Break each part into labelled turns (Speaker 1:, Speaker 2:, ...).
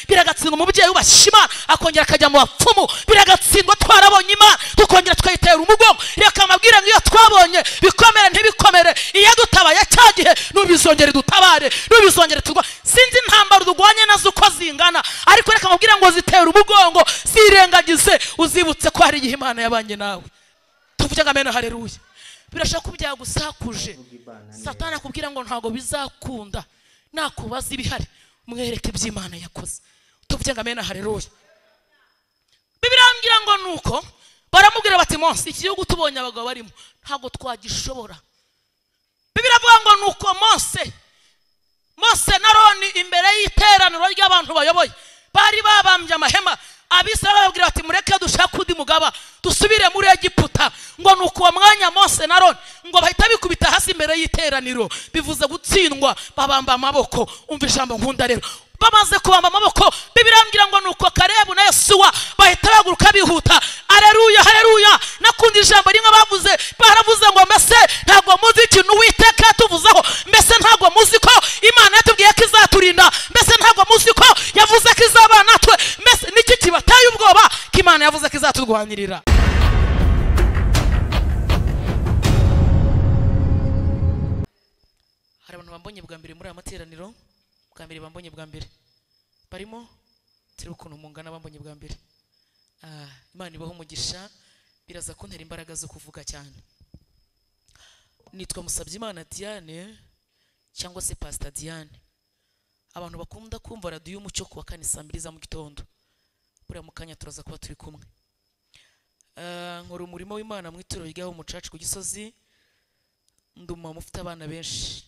Speaker 1: biragatsindwa umubyeyi wubashye imana akongera akajya mu bapfumu biragatsindwa twarabonye imana tukongera tukayitera umugongo reka amabwire ngo iyo twabonye bikomere ntibikomere iyo dutabaye cya gihe nubizongere dutabare nubizongere turwa sinzi intambaro durwanye nazo uko zingana ariko reka amabwire ngo zitera umugongo zirengagize uzibutse ko hari igihe imana yabanye nawe tuvuge ngo amena hareruye birashoboka ko byagusakuje satana akubwira ngo ntabwo bizakunda nakubaza ibihari mwereke ibyo imana yakoze tuvuge ngo amena hareruye birambwira ngo nuko baramubwira bati monsi iki gihugu tubonye abagabo barimo ntabwo twagishobora biravuga ngo nuko monse mose na roni imbere y'iteraniro ry'abantu bayoboye bari babambye amahema abisaba bababwira bati mureke dushake undi mugaba dusubire muri egiputa ngo ni uko uwo mwanya mose na roni ngo bahita bikubita hasi imbere y'iteraniro bivuze gutsindwa babamba amaboko umva ijambo nkunda rero bamaze kubamba amaboko bibirambwira ngo ni uko karebu na yesuwa bahita bahaguruka bihuta areruya hareruya nakundi ijambo rimwe bavuze baravuze ngo mbese ntabwo muzi ikintu uwiteka yatuvuzeho mbese ntabwo muzi ko imana yatubwiye ko izaturinda mbese ntabwo muzi ko yavuze ko izabana natwe mbese niki kibateye ubwoba ko imana yavuze ko izaturwanirira hari abantu bambonye bwa mbere muri aya materaniro bwa mbere bambonye bwa mbere barimo turi ukuntu mungana bambonye bwa mbere Ah, imana ibaho umugisha biraza kuntera imbaraga zo kuvuga cyane nitwa musabyimana diane cyangwa se pasita diane abantu bakunda kumva radiyo y'umucyo ku wa kane saa mbiri za mu gitondo buriya mu kanya turaza kuba turi kumwe Ah, nkora umurimo w'imana mu itorero ryaho umucaca ku gisozi ndi umumama ufite abana benshi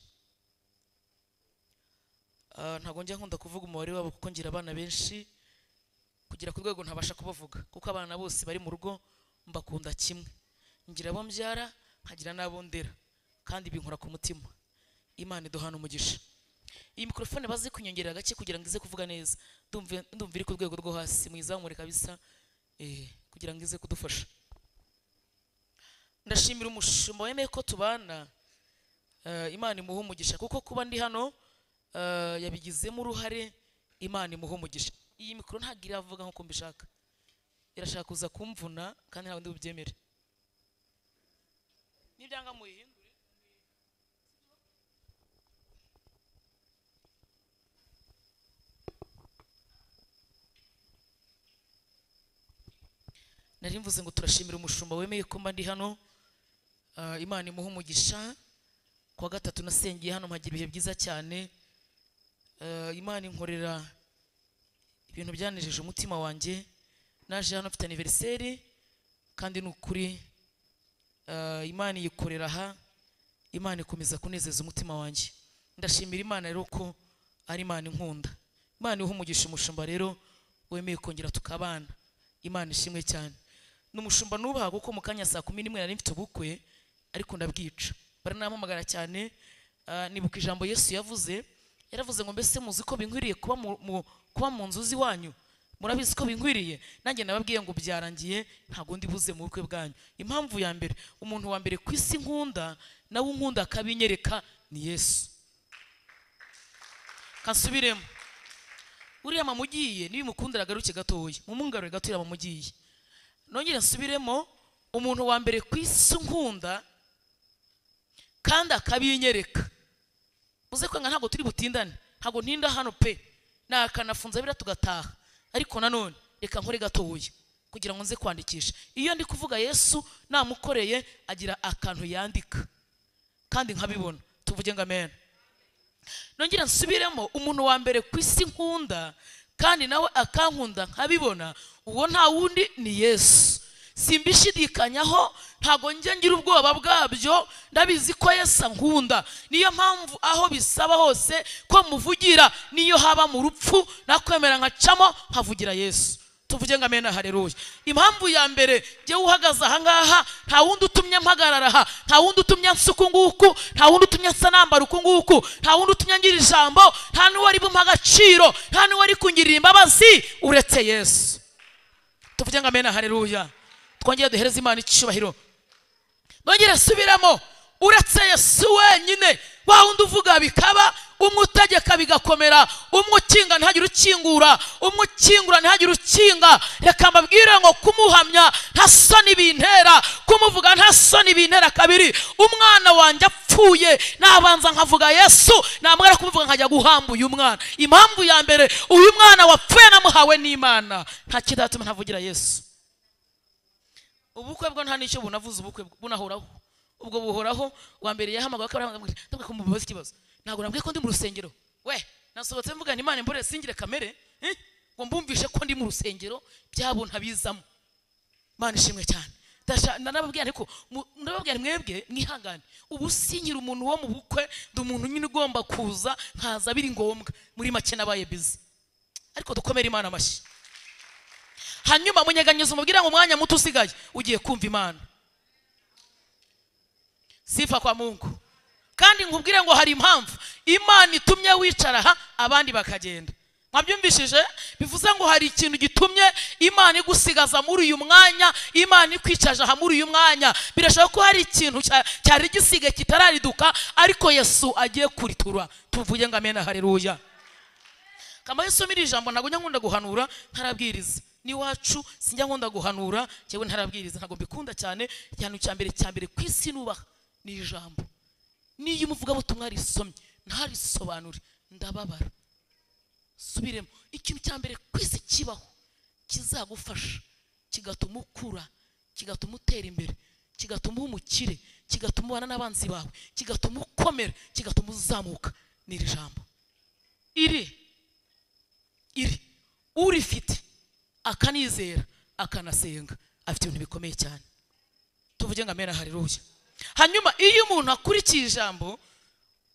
Speaker 1: Ah, ntabwo njya nkunda kuvuga umubare wabo kuko ngira abana benshi kugera ku rwego ntabasha kubavuga kuko abana bose bari mu rugo mbakunda kimwe ngira abo mbyara nkagira n'abo ndera kandi binkora ku mutima imana iduhana umugisha iyi mikorofone bazi kunyongerera agake kugira ngo ize kuvuga neza ndumva ndumva iri ku rwego rwo hasi mu izamure kabisa eh, kugira ngo ize kudufasha ndashimira umushumba wemeye ko tubana Eh, imana imuha umugisha kuko kuba ndi hano eh, yabigizemo uruhare imana imuha umugisha iyi mikoro ntabwo iravuga nk'uko mbishaka irashaka kuza kumvuna kandi ntabwo ndi bubyemere nibyanga muyihindure nari mvuze ngo turashimira umushumba wemeye ko mba ndi hano Eh, imana imuha umugisha kuwa gatatu nasengeye hano mpagira ibihe byiza cyane Eh, imana inkorera ibintu byanejeje umutima wanjye naje hano mfite aniveriseri kandi ni ukuri eh, imana iyikorera aha imana ikomeza kunezeza umutima wanjye ndashimira imana rero ko ari imana inkunda imana iha umugisha umushumba rero wemeye kongera tukabana imana ishimwe cyane ni umushumba nubaha kuko mu kanya saa kumi n'imwe nari mfite ubukwe ariko ndabwica baranampamagara cyane ah, nibuka ijambo yesu yavuze yaravuze ngo mbese muzi ko binkwiriye kuba mu- mu- kuba mu nzu z'iwanyu murabizi ko binkwiriye nanjye nababwiye ngo byarangiye ntabwo ndi buze mu bukwe bwanyu impamvu ya mbere umuntu wa mbere ku isi nkunda nawe unkunda akabinyereka ni yesu kansubiremo uriya mamugiye nibimukundira agaruke gatoya mumugarure gato uriya mamugiye nongere nsubiremo umuntu wa mbere ku isi nkunda kandi akabinyereka uze kwanga ntabwo turi butindane ntabwo ntinda hano pe nakanafunza bira tugataha ariko nanone reka nkore gatoya kugira ngo nze kwandikisha iyo ndi kuvuga yesu namukoreye agira akantu yandika kandi nkabibona tuvuge ngo amen nongera nsubiremo umuntu wa mbere ku isi nkunda kandi nawe akankunda nkabibona uwo nta wundi ni yesu simbishidikanyaho ntabwo njya ngira ubwoba bwabyo ndabizi ko yesu ankunda niyo mpamvu aho bisaba hose ko muvugira niyo haba mu rupfu nakwemera nkacamo nkavugira yesu tuvuge ngo amena hareruye impamvu ya mbere jyewe uhagaze ahangaha nta wundi utumye mpagarara aha nta wundi utumye nsa uku nguku nta wundi utumye nsa nambara uku nguku nta wundi utumye ngira ijambo nta n'uwari bumpa agaciro nta n'uwari kungirira imbabazi uretse yesu tuvuge ngo amena hareruya twongere duhereze imana icyubahiro nongere nsubiramo uretse yesu wenyine wa wundi uvuga bikaba umwe utegeka bigakomera umwe ukinga ntihagire ukingura umwe ukingura ntihagire ukinga reka mbabwire ngo kumuhamya nta soni bintera kumuvuga nta soni bintera kabiri umwana wanjye apfuye nabanza nkavuga yesu namara kumuvuga nkajya guhamba uyu mwana impamvu ya mbere uyu mwana wapfuye namuhawe n'imana nta kindi yatuma ntavugira yesu ubukwe bwo nta n'icyo bunavuze ubukwe bunahoraho ubwo buhoraho uwa mbere yahamagawe ko aramubwira ndabwo kumubaza ikibazo ntabwo nabwiye ko ndi mu rusengero we nasohotse mvuga nti imana imbore singire kamere eh? ngo mbumvishe ko ndi mu rusengero byabo ntabizamo mana ishimwe cyane Ndasha- ndanababwira ariko mu- ndababwira mwebwe mwihangane ubu sinkiri umuntu wo mu bukwe ndi umuntu nyine ugomba kuza nkaza biri ngombwa muri make nabaye bizi ariko dukomere imana amashyi hanyuma munyeganyiza umubwira ngo umwanya muto usigaye ugiye kumva imana sifa kwa mungu kandi nkubwire ngo hari impamvu imana itumye wicara aha abandi bakagenda mwabyumvishije bivuze ngo hari ikintu gitumye imana igusigaza muri uyu mwanya imana ikwicaje aha muri uyu mwanya birashoboka ko hari ikintu cya- cyari gisigaye kitarariduka ariko yesu agiye kuritura tuvuge ngo amena hareruya kama yesu miri ijambo ntabwo njya nkunda guhanura ntarabwiriza n'iwacu sinjya nkunda guhanura njyewe ntarabwiriza ntabwo mbikunda cyane ikintu cya mbere cya mbere ku isi nubaha ni ijambo niyo umuvugabutumwa risomye ntarisobanure ndababara subiremo ikintu cya mbere ku isi kibaho kizagufasha kigatuma ukura kigatuma utera imbere kigatuma uba umukire kigatuma ubana n'abanzi bawe kigatuma ukomera kigatuma uzamuka ni iri jambo iri iri urifite akanizera akanasenga afite ibintu bikomeye cyane tuvuge ngo amera hariruya hanyuma iyo umuntu akurikiye ijambo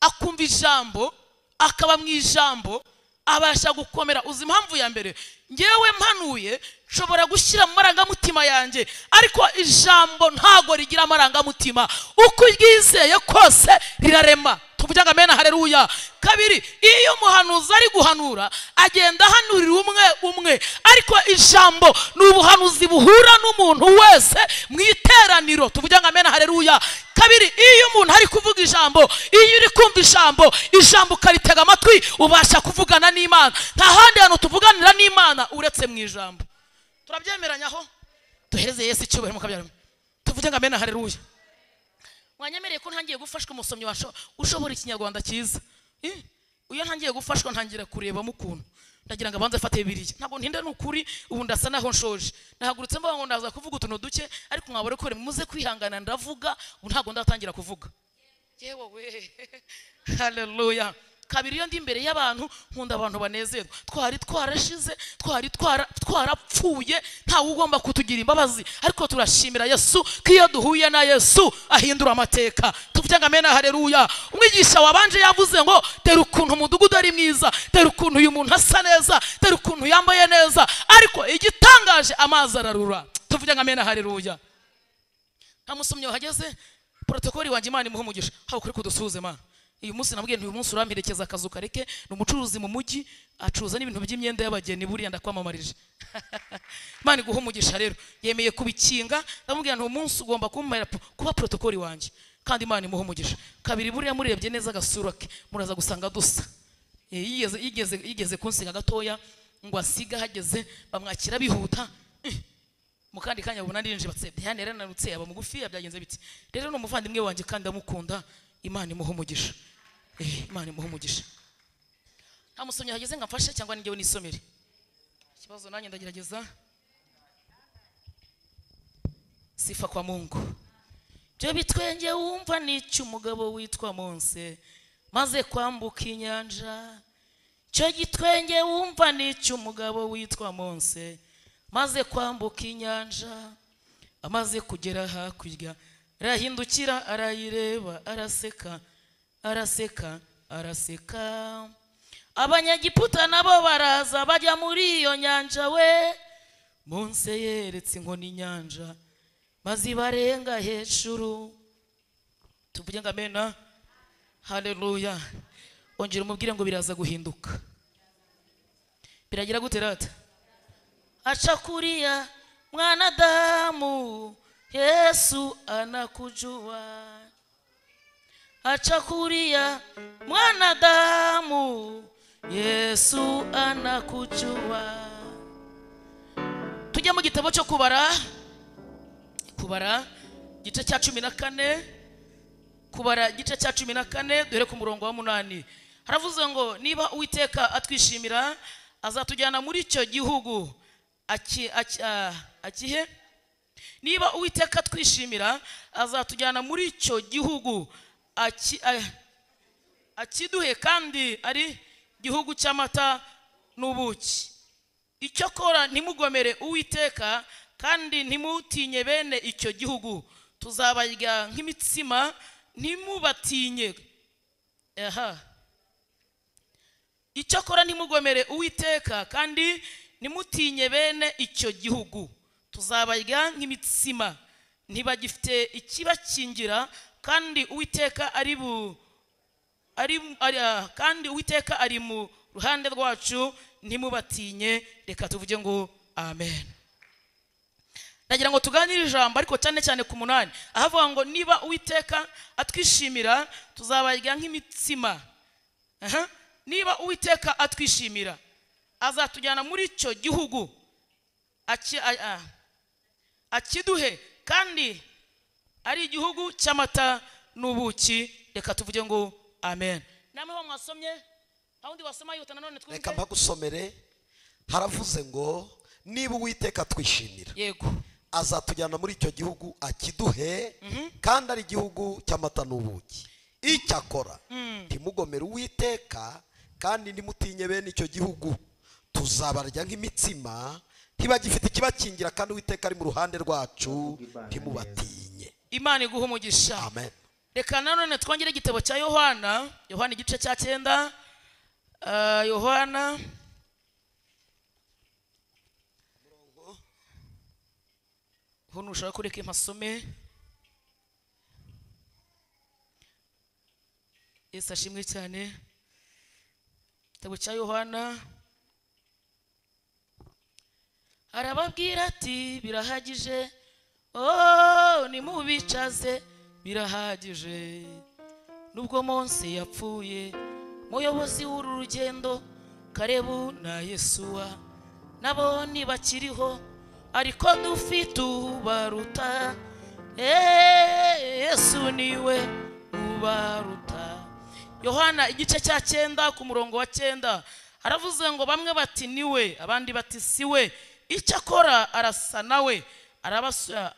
Speaker 1: akumva ijambo akaba mu ijambo abasha gukomera uzi impamvu ya mbere ngewe mpanuye nshobora gushyira mu marangamutima yanjye ariko ijambo ntago rigira amarangamutima uko uryizeye kose rirarema tuvuge ngo amena hareruya kabiri iyo umuhanuzi ari guhanura agenda ahanurira umwe umwe ariko ijambo ni ubuhanuzi buhura n'umuntu wese mu iteraniro tuvuge ngo amena hareruya kabiri iyo umuntu ari kuvuga ijambo iyo uri kumva ijambo ijambo ukaritega amatwi ubasha kuvugana n'imana nta handi hantu tuvuganira n'imana uretse mu ijambo turabyemeranyaho duhereze yesu icyubahiro mu kabyarimo tuvuge ngo amena hareruya wanyemereye ko ntangiye gufashwa umusomyi washo- ushobora ikinyarwanda cyiza Eh, iyo ntangiye gufashwa ntangira kurebamo ukuntu ndagira ngo abanze afate bibiriya ntabwo ntinda ni ukuri ubu ndasa naho nshoje nahagurutse mbaga ngo ndaza kuvuga utuntu duke ariko nkabore ko muze kwihangana ndavuga ubu ntabwo ndatangira kuvuga yewe we haleluya kabiri iyo ndi imbere y'abantu nkunda abantu banezerwa twari twarashize twari twara- twarapfuye ntawe ugomba kutugira imbabazi ariko turashimira yesu ko iyo duhuye na yesu ahindura amateka tuvuge ngo amena hareruya umwigisha wabanje yavuze ngo tera ukuntu umudugudu ari mwiza tera ukuntu uyu muntu asa neza tera ukuntu yambaye neza ariko igitangaje amazi ararura tuvuge ngo amena hareruya nta musomyi wahageze porotokoli wanjye imana imuha umugisha haba kuri kudusuhuze mana uyu munsi nabwiye nti uyu munsi uramperekeza akazu kareke ni umucuruzi mu mujyi acuruza n'ibintu by'imyenda y'abageni buriya ndakwamamarije imana iguha umugisha rero yemeye kubikinga ndamubwira nti uyu munsi ugomba kumumara kuba porotokoli wanjye kandi imana imuha umugisha kabiri buriya murebye neza agasura ke muraza gusanga dusa Eh, yigeze yigeze yigeze kunsiga gatoya ngo asiga ahageze bamwakira bihuta Eh, mu kandi kanya abona arinje batse Diane yarananutse aba mugufi byagenze biti rero ni umuvandimwe wanjye kandi ndamukunda imana imuha umugisha Eh, imana imuha umugisha nta musomyi hageze ngo amfashe cyangwa ningewe nisomere ikibazo nanjye ndagerageza sifa kwa mungu byo bitwenge wumva n'icyo umugabo witwa monse maze kwambuka inyanja cyo gitwenge wumva n'icyo umugabo witwa monse maze kwambuka inyanja amaze kugera hakurya arahindukira arayireba araseka araseka araseka abanyagiputa nabo baraza bajya muri iyo nyanja we monse yeretse inkoni inyanja maze ibarenga hejuru tuvuge ngo amena haleluya ongera umubwire ngo biraza guhinduka biragira gute rata aca kuriya mwanadamu yesu anakujua aca kuriya mwanadamu yesu anakuchua tujya mu gitabo cyo kubara kubara igice cya cumi na kane kubara igice cya cumi na kane dore ku murongo wa munani haravuze ngo niba uwiteka atwishimira azatujyana muri icyo gihugu aki- aki- ah, akihe niba uwiteka atwishimira azatujyana muri icyo gihugu aki- ah, akiduhe kandi ari igihugu cy'amata n'ubuki icyo kora ntimugomere uwiteka kandi ntimutinye bene icyo gihugu tuzabarya nk'imitsima ntimubatinye aha icyo kora ntimugomere uwiteka kandi ntimutinye bene icyo gihugu tuzabarya nk'imitsima ntibagifite ikibakingira kandi uwiteka ari bu ari, ari, ah, kandi uwiteka ari mu ruhande rwacu ntimubatinye reka tuvuge ngo amen ndagira ngo tuganire ijambo ariko cyane cyane ku munani ahavuga ngo niba uwiteka atwishimira tuzabarya nk'imitsima Aha. niba uwiteka atwishimira azatujyana muri icyo gihugu aki- a- a- akiduhe kandi ari igihugu cy'amata n'ubuki reka tuvuge ngo amen namwe ho mwasomye nta wundi wasoma yihuta nanone
Speaker 2: reka
Speaker 1: twumve
Speaker 2: mpagusomere haravuze ngo niba uwiteka twishimira
Speaker 1: yego
Speaker 2: azatujyana muri icyo gihugu akiduhe kandi ari igihugu cy'amata n'ubuki icyakora ntimugomere uwiteka kandi ntimutinye bene icyo gihugu tuzabarya nk'imitsima ntibagifite ikibakingira kandi uwiteka ari mu ruhande rwacu ntimubatinye
Speaker 1: imana iguha umugisha
Speaker 2: amen
Speaker 1: reka nanone twongere igitabo cya yohana yohana igice cya cyenda Ah, yohana ho ntushaka kureka impasome yesu ashimwe cyane igitabo cya yohana arababwira ati birahagije oh nimubicaze birahagije nubwo munsi yapfuye muyobozi w'uru rugendo karebu na yesuwa nabo ntibakiriho ariko dufite ubaruta Eh, yesu niwe ubaruta yohana igice cya cyenda ku murongo wa cyenda aravuze ngo bamwe bati niwe abandi bati siwe icyo akora arasa nawe arabasu-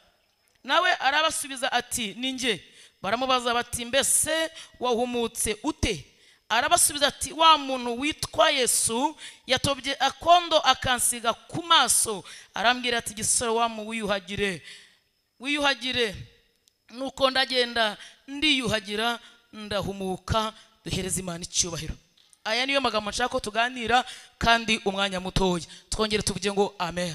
Speaker 1: nawe arabasubiza ati ni njye baramubaza bati mbese wahumutse ute arabasubiza ati wa muntu witwa yesu yatobye akondo akansiga ku maso arambwira ati gisore wa mu wiyuhagire wiyuhagire nuko ndagenda ndiyuhagira ndahumuka duhereza imana icyubahiro aya niyo magambo nshaka ko tuganira kandi umwanya mutoya twongere tuvuge ngo amen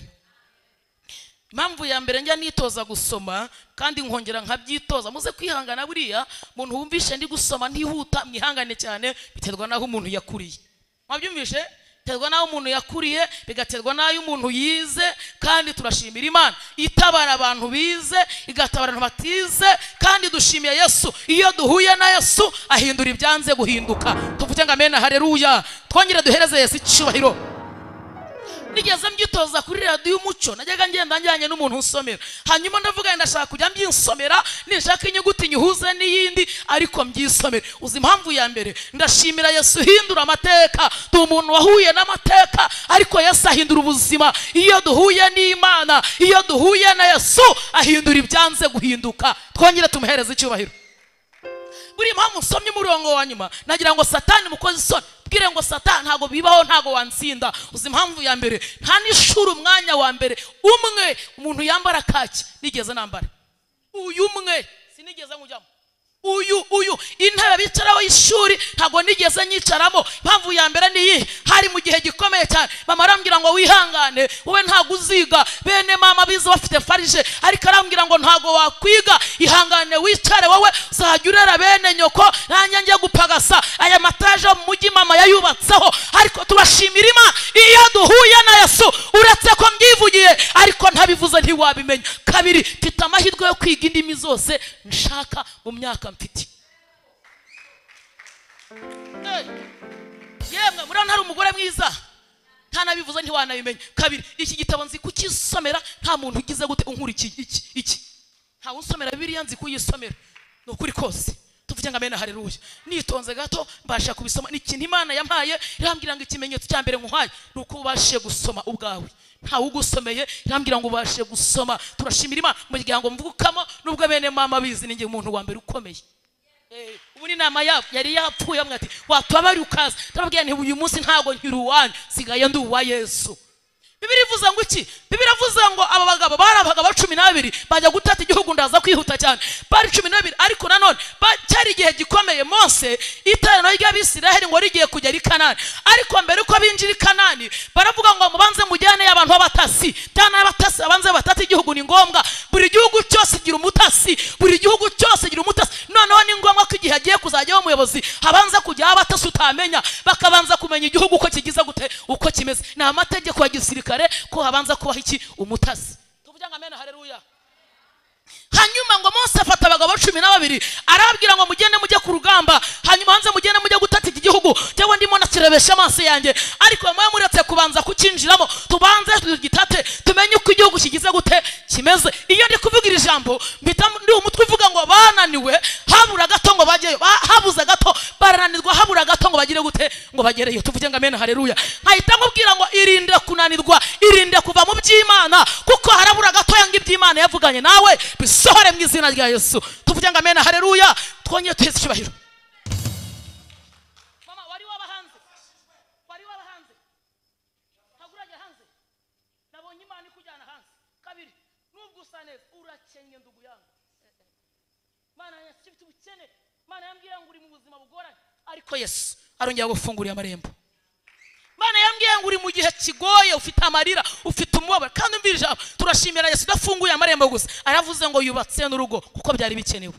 Speaker 1: impamvu ya mbere njya nitoza gusoma kandi nkongera nkabyitoza muze kwihangana buriya muntu wumvishe ndi gusoma ntihuta mwihangane cyane biterwa n'aho umuntu yakuriye mwabyumvishe biterwa n'aho umuntu yakuriye bigaterwa n'ayo umuntu yize kandi turashimira imana itabara abantu bize igatabara abantu batize kandi dushimiye yesu iyo duhuye na yesu ahindura ibyanze guhinduka tuvuge ngo amena hareruya twongere duhereze yesu icyubahiro nigeze mbyitoza kuri radiyo umuco najyaga ngenda njyanye n'umuntu unsomera hanyuma ndavuga ndashaka kujya mbyisomera nishaka inyuguti nyuhuze n'iyindi ariko mbyisomere uzi impamvu ya mbere ndashimira yesu uhindura amateka ndi umuntu wahuye n'amateka ariko yesu ahindura ubuzima iyo duhuye n'imana iyo duhuye na yesu ahindura ibyanze guhinduka twongere tumuhereze icyubahiro buriya impamvu nsomye umurongo wa nyuma nagira ngo satani mukoze isoni bwire ngo satani ntabwo bibaho ntabwo wansinda uzi impamvu ya mbere nta n'ishuri umwanya wa mbere umwe umuntu yambara kaki nigeze nambara uyu umwe sinigeze nkujyamo uyu uyu intebe bicaraho y'ishuri ntabwo nigeze nyicaramo impamvu ya mbere ni iyi hari mu gihe gikomeye cyane mama arambwira ngo wihangane wowe ntabwo uziga bene mama bize bafite farije ariko arambwira ngo ntabwo wakwiga ihangane wicare wowe uzajya urera bene nyoko nanjye njye gupagasa aya mataje yo mu mujyi mama yayubatseho ariko turashimira imana iyo duhuye na yesu uretse ko myivugiye ariko ntabivuze ntiwabimenya kabiri mfite amahirwe yo kwiga indimi zose nshaka mu myaka mfite Eh, yemwe murabona hari umugore mwiza ntanabivuze ntiwanabimenya kabiri iki gitabo nzi kukisomera nta muntu ugize gute unkurikiye iki iki ntawe unsomera biriya nzi kuyisomera ni ukuri kose tuvuge ngo amena hareruya nitonze gato mbasha kubisoma ni ikintu imana yampaye irambwira ngo ikimenyetso cya mbere nkuhaye ni uko ubashe gusoma ubwawe ntawe ugusomeye irambwira ngo ubashe gusoma turashimira imana umuryango mvukamo n'ubwo bene mama bizi ninjye umuntu wa mbere ukomeye Eh, ubu ni inama yabo yari yapfuye bamwe ati watubabari ukaza ndababwira nti uyu munsi ntabwo nkiri uwanyu sigaye ndi uwa yesu bibiri ivuze ngo iki bibiri avuze ngo aba bagabo bari abagabo cumi n'abiri bajya gutata igihugu ndaza kwihuta cyane bari cumi n'abiri ariko nanone ba- cyari igihe gikomeye mose iteraniro ry'abisiraheli ngo rigiye kujya i kanani ariko mbere uko binjira i kanani baravuga ngo mubanze mujyane abantu b'abatasi cyane abatasi abanze batata igihugu ni ngombwa buri gihugu cyose gira umutasi buri gihugu cyose gira umutasi noneho ni ngombwa ko igihe agiye kuzajyaho umuyobozi habanza kujyaho abatasi utamenya bakabanza kumenya igihugu uko kigize gute uko kimeze ni amategeko ya gisirikare ko habanza kubaho iki umutasi tuvuge ngo amena hareruya hanyuma ngo mose afata abagabo cumi na babiri arababwira ngo mugende mujye ku rugamba hanyuma hanze mugende mujye gutata iki gihugu cyangwa ndimo nakirebesha amaso yanjye ariko mwe muretse kubanza kukinjiramo tubanze tugitate tumenye uko igihugu kigize gute kimeze iyo ndi kuvuga iri jambo mpita ndi umutwe uvuga ngo bananiwe habura gato ngo bajyeyo ba- habuze gato barananirwa habura gato ngo bagire gute ngo bagereyo tuvuge ngo amena hareruya nkahita nkubwira ngo irinde kunanirwa irinde kuva mu by'imana kuko harabura gatoya ngo iby'imana yavuganye nawe bisohore mu izina rya yesu tuvuge ngo amena hareruya twongere tuheze icyubahiro mama wari waba hanze wari waba hanze ntabwo urajya hanze nabonye imana ikujyana hanze kabiri nubwo usa neza urakennye nduguyanga mana yanjye mfite ubukene mana yambwiye ngo uri mu buzima bugoranye ariko yesu arongera gufungurira amarembo mana yambwiye ngo uri mu gihe kigoye ufite amarira ufite umubabaro kandi umvira ijambo turashimira yesu udafunguye amarembo gusa aravuze ngo yubatse n'urugo kuko byari bikenewe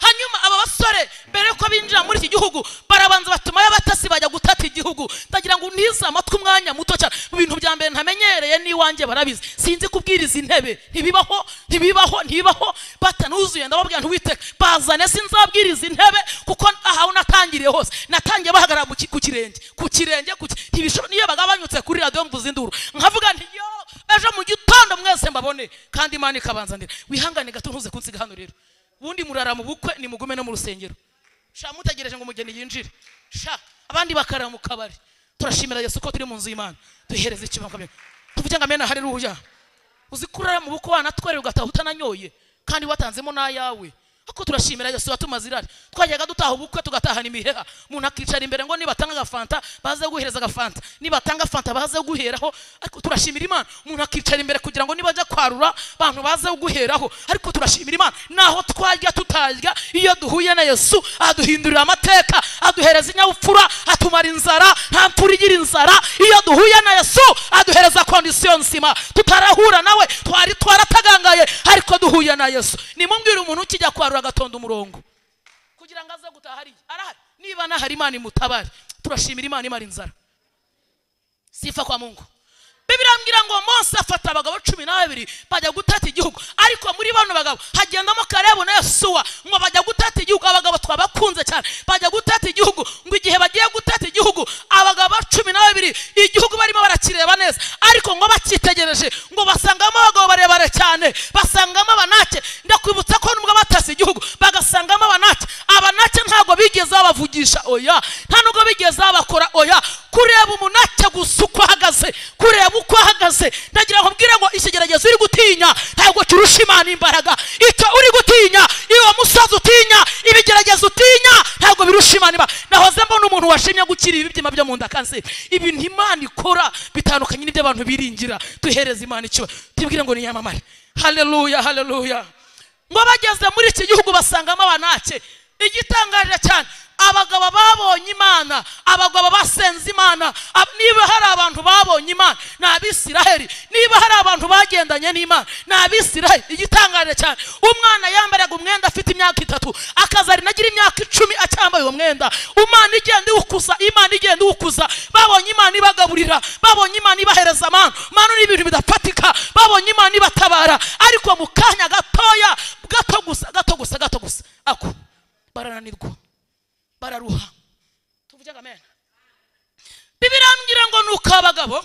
Speaker 1: hanyuma aba basore mbere yuko binjira muri iki gihugu barabanza batumayo abatasi bajya gutata igihugu ndagira ngo ntize amatwi umwanya muto cyane mu bintu bya mbere ntamenyereye n'iwanjye barabizi sinzi kubwiriza intebe ntibibaho ntibibaho ntibibaho batanuzuye ndababwira ntiwiteka bazane sinzabwiriza intebe kuko ahawe natangiriye hose natangiye bahagarara mu ki- ku kirenge ku kirenge ku ki- ntibishobo- niyo bagabanyutse kuri radiyo mvuze induru nkavuga nti yo ejo mu gitondo mwese mbabone kandi imana ikabanzanira wihangane gato ntuze kunsiga hano rero ubundi murara mu bukwe nimugume no mu rusengero sha mutegereje ngo umugeni yinjire sha abandi bakarara mu kabari turashimira yesu ko turi mu nzu y'imana duhereze ikibangamira tuvuge ngo amena haleluya uzi kurara mu bukwe wanatwerera ugataha utananyoye kandi watanzemo n'ayawe ariko turashimira yesu watuma zirari twajyaga dutaha ubukwe tugatahana imiheha umuntu akicara imbere ngo nibatanga agafanta baze guhereza agafanta nibatanga fanta baze guheraho ariko turashimira imana umuntu akicara imbere kugira ngo nibajya kwarura abantu baze guheraho ariko turashimira imana naho twarya tutarya iyo duhuye na yesu aduhindurira amateka aduhereza inyabupfura atumara inzara nta mfura igira inzara iyo duhuye na yesu aduhereza kondisiyo nzima tutarahura nawe twari twaratagangaye ariko duhuye na yesu nimumbwire umuntu ukijya kwarura agatonda umurongo kugira ngo aze gutaha hariya arahari niba nahari imana imutabare turashimira imana imara inzara sifa kwa mungu bibiri ambwira ngo mose afata abagabo cumi n'ababiri bajya gutata igihugu ariko muri bano bagabo hagendamo karebu na yesuwa ngo bajya gutata igihugu abagabo twabakunze cyane bajya gutata igihugu ngo igihe bagiye gutata igihugu abagabo cumi n'ababiri igihugu barimo barakireba neza ariko ngo bakitegereje ngo basangamo abagabo barebare cyane basangamo abanake ndakwibutsa ko nubwo batase igihugu bagasangamo abanake abanake ntabwo bigeze babavugisha oya nta nubwo bigeze babakora oya kureba umunake gusa uko ahagaze kureba uko ahagaze ndagira ngo mbwire ngo ikigeragezo uri gutinya ntabwo kirusha imana imbaraga icyo uri gutinya iyo musozi utinya ibigeragezo utinya ntabwo birusha imana imbaraga nahoze mbona umuntu washimye gukira ibibyima byo mu nda kanseri ibintu imana ikora bitandukanye n'ibyo abantu biringira duhereza imana ikiba tubwire ngo niyamamare haleluya haleluya ngo bageze muri iki gihugu basangamo abanake igitangaje cyane abagabo babonye imana abagabo basenze imana ab- niba hari abantu babonye imana ni abisiraheli niba hari abantu bagendanye n'imana ni abisiraheli igitangaje cyane umwana yambaraga umwenda afite imyaka itatu akaza ari nagira imyaka icumi acyambaye uwo mwenda umwana igenda iwukuza imana igenda iwukuza babonye imana ibagaburira babonye imana ibahereza amano mano ni ibintu bidafatika babonye imana ibatabara ariko mu kanya gatoya gato gusa gato gusa gato gusa ako barananirwa bararuha tuvuge akamena birambwira ngo ni uko abagabo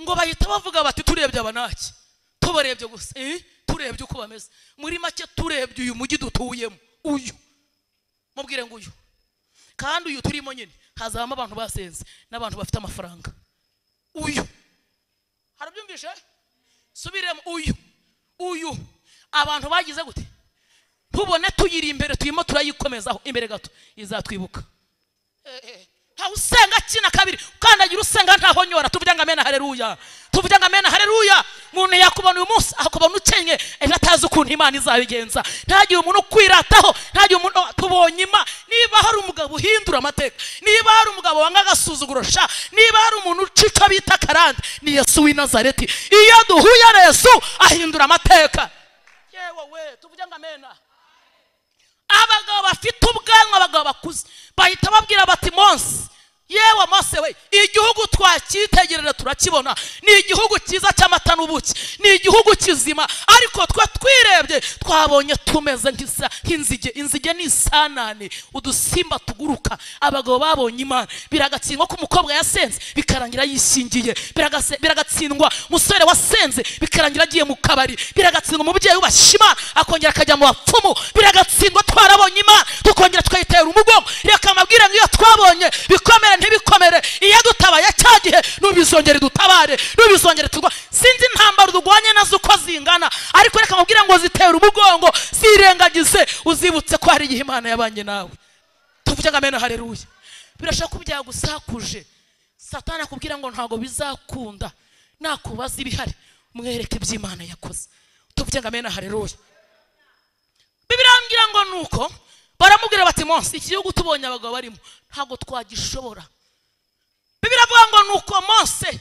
Speaker 1: ngo bahita bavuga bati turebye abanaki tubarebye gusa eh turebye uko bameze muri make turebye uyu mujyi dutuyemo uyu mubwire ngo uyu kandi uyu turimo nyine hazabamo abantu basenze n'abantu bafite amafaranga uyu harabyumvishe subiremo uyu uyu abantu bagize gute ntubone tuyiri imbere turimo turayikomezaho imbere gato izatwibuka Eh, eh, ntawe usenga kina kabiri ukandagira usenga ntahonyora tuvuge ngo amena hareruya tuvuge ngo amena hareruya umuntu yakubona uyu munsi akubona ukennye ejo atazi ukuntu imana izabigenza ntagihe umuntu ukwirataho ntagihe umuntu tubonye ima niba hari umugabo uhindura amateka niba hari umugabo wanga agasuzuguro sha niba hari umuntu ucica bita karande ni yesu w'i nazareti iyo duhuye na yesu ahindura amateka yewe we tuvuge ngo amena abagabo bafite ubwanwa abagabo bakuze bahita babwira bati monsi yewe mose we igihugu twacyitegerera turakibona ni igihugu cyiza cy'amata n'ubuki ni igihugu kizima ariko twe twirebye twabonye tumeze nk'isa- nk'inzige inzige ni isanane udusimba tuguruka abagabo babonye imana biragatsindwa ko umukobwa yasenze bikarangira yishingiye Biragase- biragatsindwa umusore wasenze bikarangira agiye mu kabari biragatsindwa umubyeyi wubashye imana akongera akajya mu bapfumu biragatsindwa twarabonye imana tukongera tukayitera umugongo reka amabwire ngo iyo twabonye bikomere ntibikomere iyo dutabaye cya gihe nubizongere dutabare nubizongere turwa sinzi intambaro durwanye nazo uko zingana ariko reka amabwire ngo zitera umugongo zirengagize uzibutse ko hari igihe imana yabanye nawe tuvuge ngo amena hareruya birashobora ko byagusakuje satani akubwira ngo ntabwo bizakunda nakubaza ibihari mwereke iby'imana yakoze tuvuge ngo amena hareruya bibirambwira ngo ni uko baramubwira bati monsi iki gihugu tubonye abagabo barimo ntabwo twagishobora bibiravuga ngo ni uko mose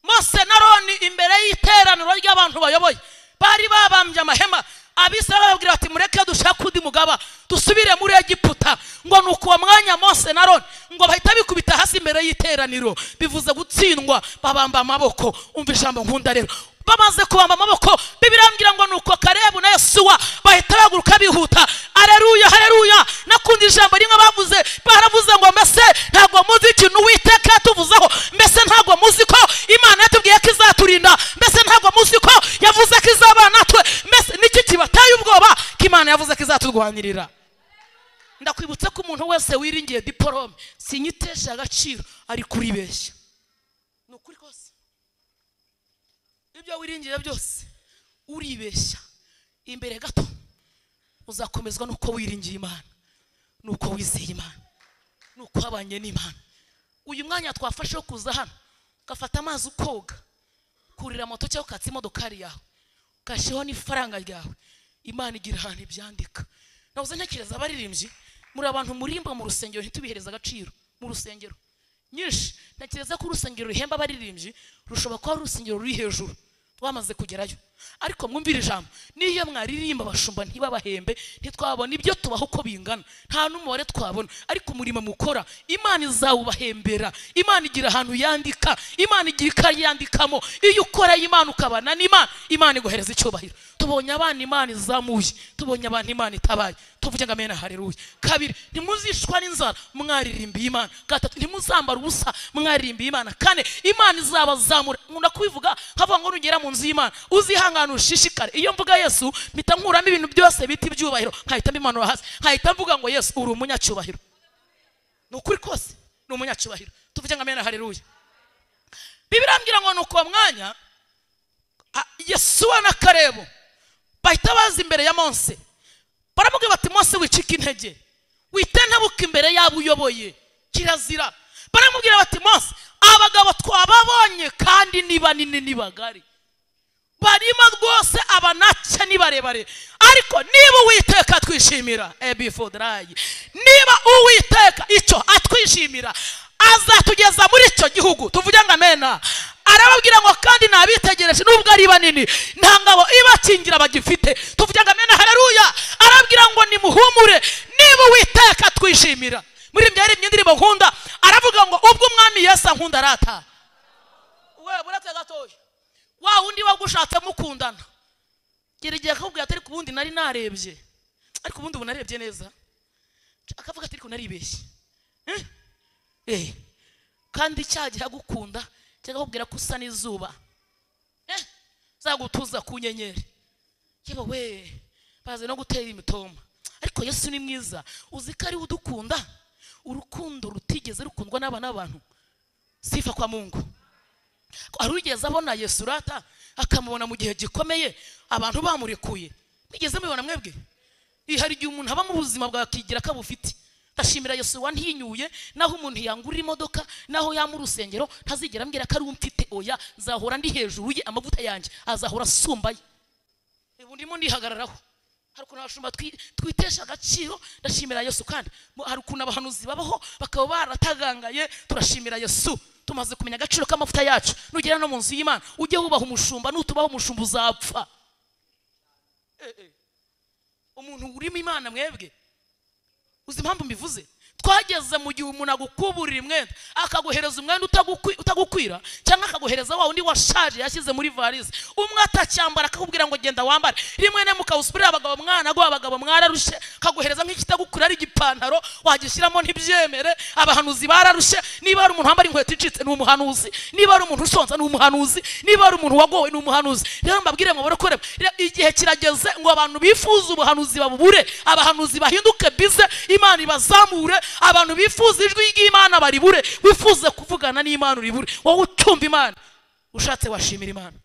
Speaker 1: mose na roni imbere y'iteraniro ry'abantu bayoboye bari babambye amahema abisirayeli bababwira bati mureke dushake undi mugaba dusubire muri egiputa ngo ni uko uwo mwanya mose na roni ngo bahita bikubita hasi imbere y'iteraniro bivuze gutsindwa babamba amaboko umva ijambo nkunda rero bamaze kubamba amaboko bibirambwira ngo ni uko karebu na yesuwa bahita bahaguruka bihuta areruya hareruya nakundi ijambo rimwe bavuze baravuze ngo mbese ntabwo muzi ikintu uwiteka yatuvuzeho mbese ntabwo muzi ko imana yatubwiye ko izaturinda mbese ntabwo muzi ko yavuze ko izabana natwe mbese niki kibateye ubwoba ko imana yavuze ko izaturwanirira ndakwibutsa ko umuntu wese wiringiye diporome sinyitesha agaciro ari kuribeshya ni ukuri kose ibyo wiringiye byose uribeshya imbere gato uzakomezwa n'uko wiringiye imana n'uko wizeye imana n'uko wabanye n'imana uyu mwanya twafashe wo kuza hano ugafata amazi ukoga kurira moto cyangwa ukatsa imodokari yawe ukashyiraho n'ifaranga ryawe imana igira ahantu ibyandika nabuze ntekereza abaririmbyi muri abantu murimba mu rusengero ntitubihereze agaciro mu rusengero nyinshi ntekereza ko urusengero ruhemba abaririmbyi rushobora kuba ari urusengero ruri hejuru twamaze kugerayo ariko mwumvire ijambo n'iyo mwaririmba abashumba ntibabahembe ntitwabona ibyo tubaha uko bingana nta n'umubare twabona ariko umurimo mukora imana izawubahembera imana igira ahantu yandika imana igira ikayi yandikamo iyo ukora imana ukabana n'imana imana iguhereza icyubahiro tubonye abana imana izamuye tubonye abantu imana itabaye tuvuge ngo amena hareruya kabiri ntimuzishwa n'inzara mwaririmbiye imana gatatu ntimuzambara ubusa mwaririmbiye imana kane imana izabazamura nkunda kubivuga nkavuga ngo nugera mu nzu y'imana uzihangane ushishikare iyo mvuga yesu mpita nkuramo ibintu byose bita ibyubahiro nkahita mbimanura hasi nkahita mvuga ngo yesu uri umunyacyubahiro ni ukuri kose ni umunyacyubahiro tuvuge ngo amena hareruya bibirambwira ngo ni uko uwo mwanya a- yesuwa na karebu bahita baza imbere ya mose baramubwira bati mose wicike intege witentebuka imbere y'abo uyoboye kirazira baramubwira bati mose abagabo twababonye kandi ni banini ni bagari barimo rwose abanake ni barebare ariko niba uwiteka twishimira ebifodarayi niba uwiteka icyo atwishimira azatugeza muri icyo gihugu tuvuge ngo amena arababwira ngo kandi nabitegereje nubwo ari banini nta ngabo ibakingira bagifite tuvuge ngo amena hareruya arababwira ngo nimuhumure niba uwiteka twishimira muri ibyo yaremye indirimbo nkunda aravuga ngo ubwo umwami yesu ankunda arata we buretse gatoya wa wundi wagushatse mukundana gerageza akakubwira ati ariko ubundi nari narebye ariko ubundi ubu narebye neza akavuga ati ariko naribeshye Eh? Eh. kandi cyagihe agukunda cyakakubwira ko usa n'izuba Eh, zagutuza ku nyenyeri yewe we bazi no gutera imitoma ariko yesu ni mwiza uzi ko ariwe udukunda urukundo rutigeze rukundwa n'abana n'abantu sifa kwa mungu hari uwigeze abona yesu urata akamubona mu gihe gikomeye abantu bamurekuye mwigeze mubibona mwebwe Ih, hari igihe umuntu aba mu buzima bwakigira ko abufite ndashimira yesu wantinyuye naho umuntu yangurira imodoka naho yamura urusengero ntazigera ambwira ko ari we mfite oya nzahora ndi hejuru ye amavuta yanjye azahora asumbaye ubu ndimo ndihagararaho hari ukuntu abashumba twi- twitesha agaciro ndashimira yesu kandi mu- hari ukuntu abahanuzi babaho bakaba baratagangaye turashimira yesu tumaze kumenya agaciro k'amavuta yacu nugera no mu nzu y'imana ujye wubaha umushumba nutubaho umushumba uzapfa Eh, eh. umuntu urimo imana mwebwe uzi impamvu mbivuze twageze mu gihe umuntu agukuburira umwenda akaguhereza umwenda utagukwi- utagukwira cyangwa akaguhereza wa undi washaje yashyize muri varize umwe atacyambara akakubwira ngo genda wambare rimwe na rimwe ukawusubirira abagabo mwanagwa abagabo mwararushe akaguhereza nk'ikitagukwira ari igipantaro wagishyiramo ntibyemere abahanuzi bararushe niba hari umuntu wambara inkweto icitse ni umuhanuzi niba hari umuntu ushonza ni umuhanuzi niba hari umuntu wagowe ni umuhanuzi rero mbabwire ngo barakoreba igihe kirageze ngo abantu bifuza ubuhanuzi babubure abahanuzi bahinduke bize imana ibazamure abantu bifuza ijwi ry'imana baribure wifuze kuvugana n'imana uribure wowe utumva imana ushatse washimira imana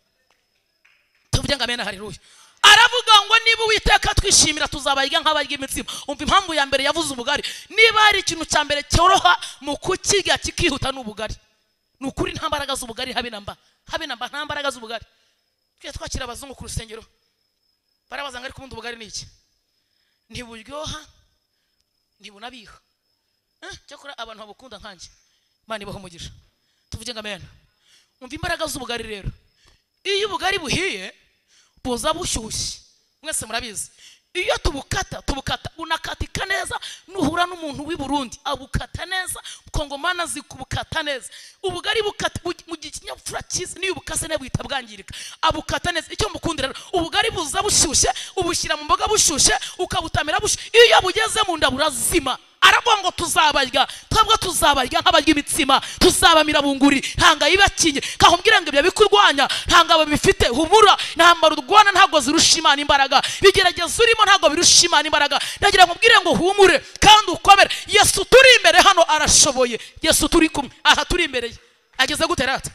Speaker 1: tuvuge ngo amena haleluya aravuga ngo niba uwiteka twishimira tuzabarya nk'abarya imitsima umva impamvu ya mbere yavuze ubugari niba hari ikintu cya mbere cyoroha mu kukirya kikihuta ni ubugari ni ukuri nta mbaraga z'ubugari habe na mba habe na mba nta mbaraga z'ubugari tujya twakira abazungu ku rusengero barabaza ngo ariko ubundi ubugari ni iki ntiburyoha ntibunabiha Eh, cyakora abantu babukunda nkanjye imana ibaho umugisha tuvuge ngo amena umva imbaraga z'ubugari rero iyo ubugari buhiye buza bushyushye mwese murabizi iyo tubukata tubukata bunakatika neza nuhura n'umuntu w'i burundi abukata neza kongomana zikubukata neza ubugari bukata bu- mu gihe ikinyabupfura cyiza n'iyo ubukase nawe buhita bwangirika abukata neza icyo mukundira rero, ubugari buza bushyushye ubushyira mu mboga bushyushye ukabutamira bushyushye iyo bugeze mu nda burazima aravuga ngo tuzabarya twebwe tuzabarya nk'abarya imitsima tuzabamira bunguri ntabwo yibakinye kakubwira ngo ibyo bikurwanya nta ngabo bifite humura ntambaro urwana ntabwo zirusha imana imbaraga bigerageza urimo ntabwo birusha imana imbaraga ndagira ngo ubwire ngo humure kandi ukomere yesu turi imbere hano arashoboye yesu turi kumwe aha turi imbere ye ageze gute rata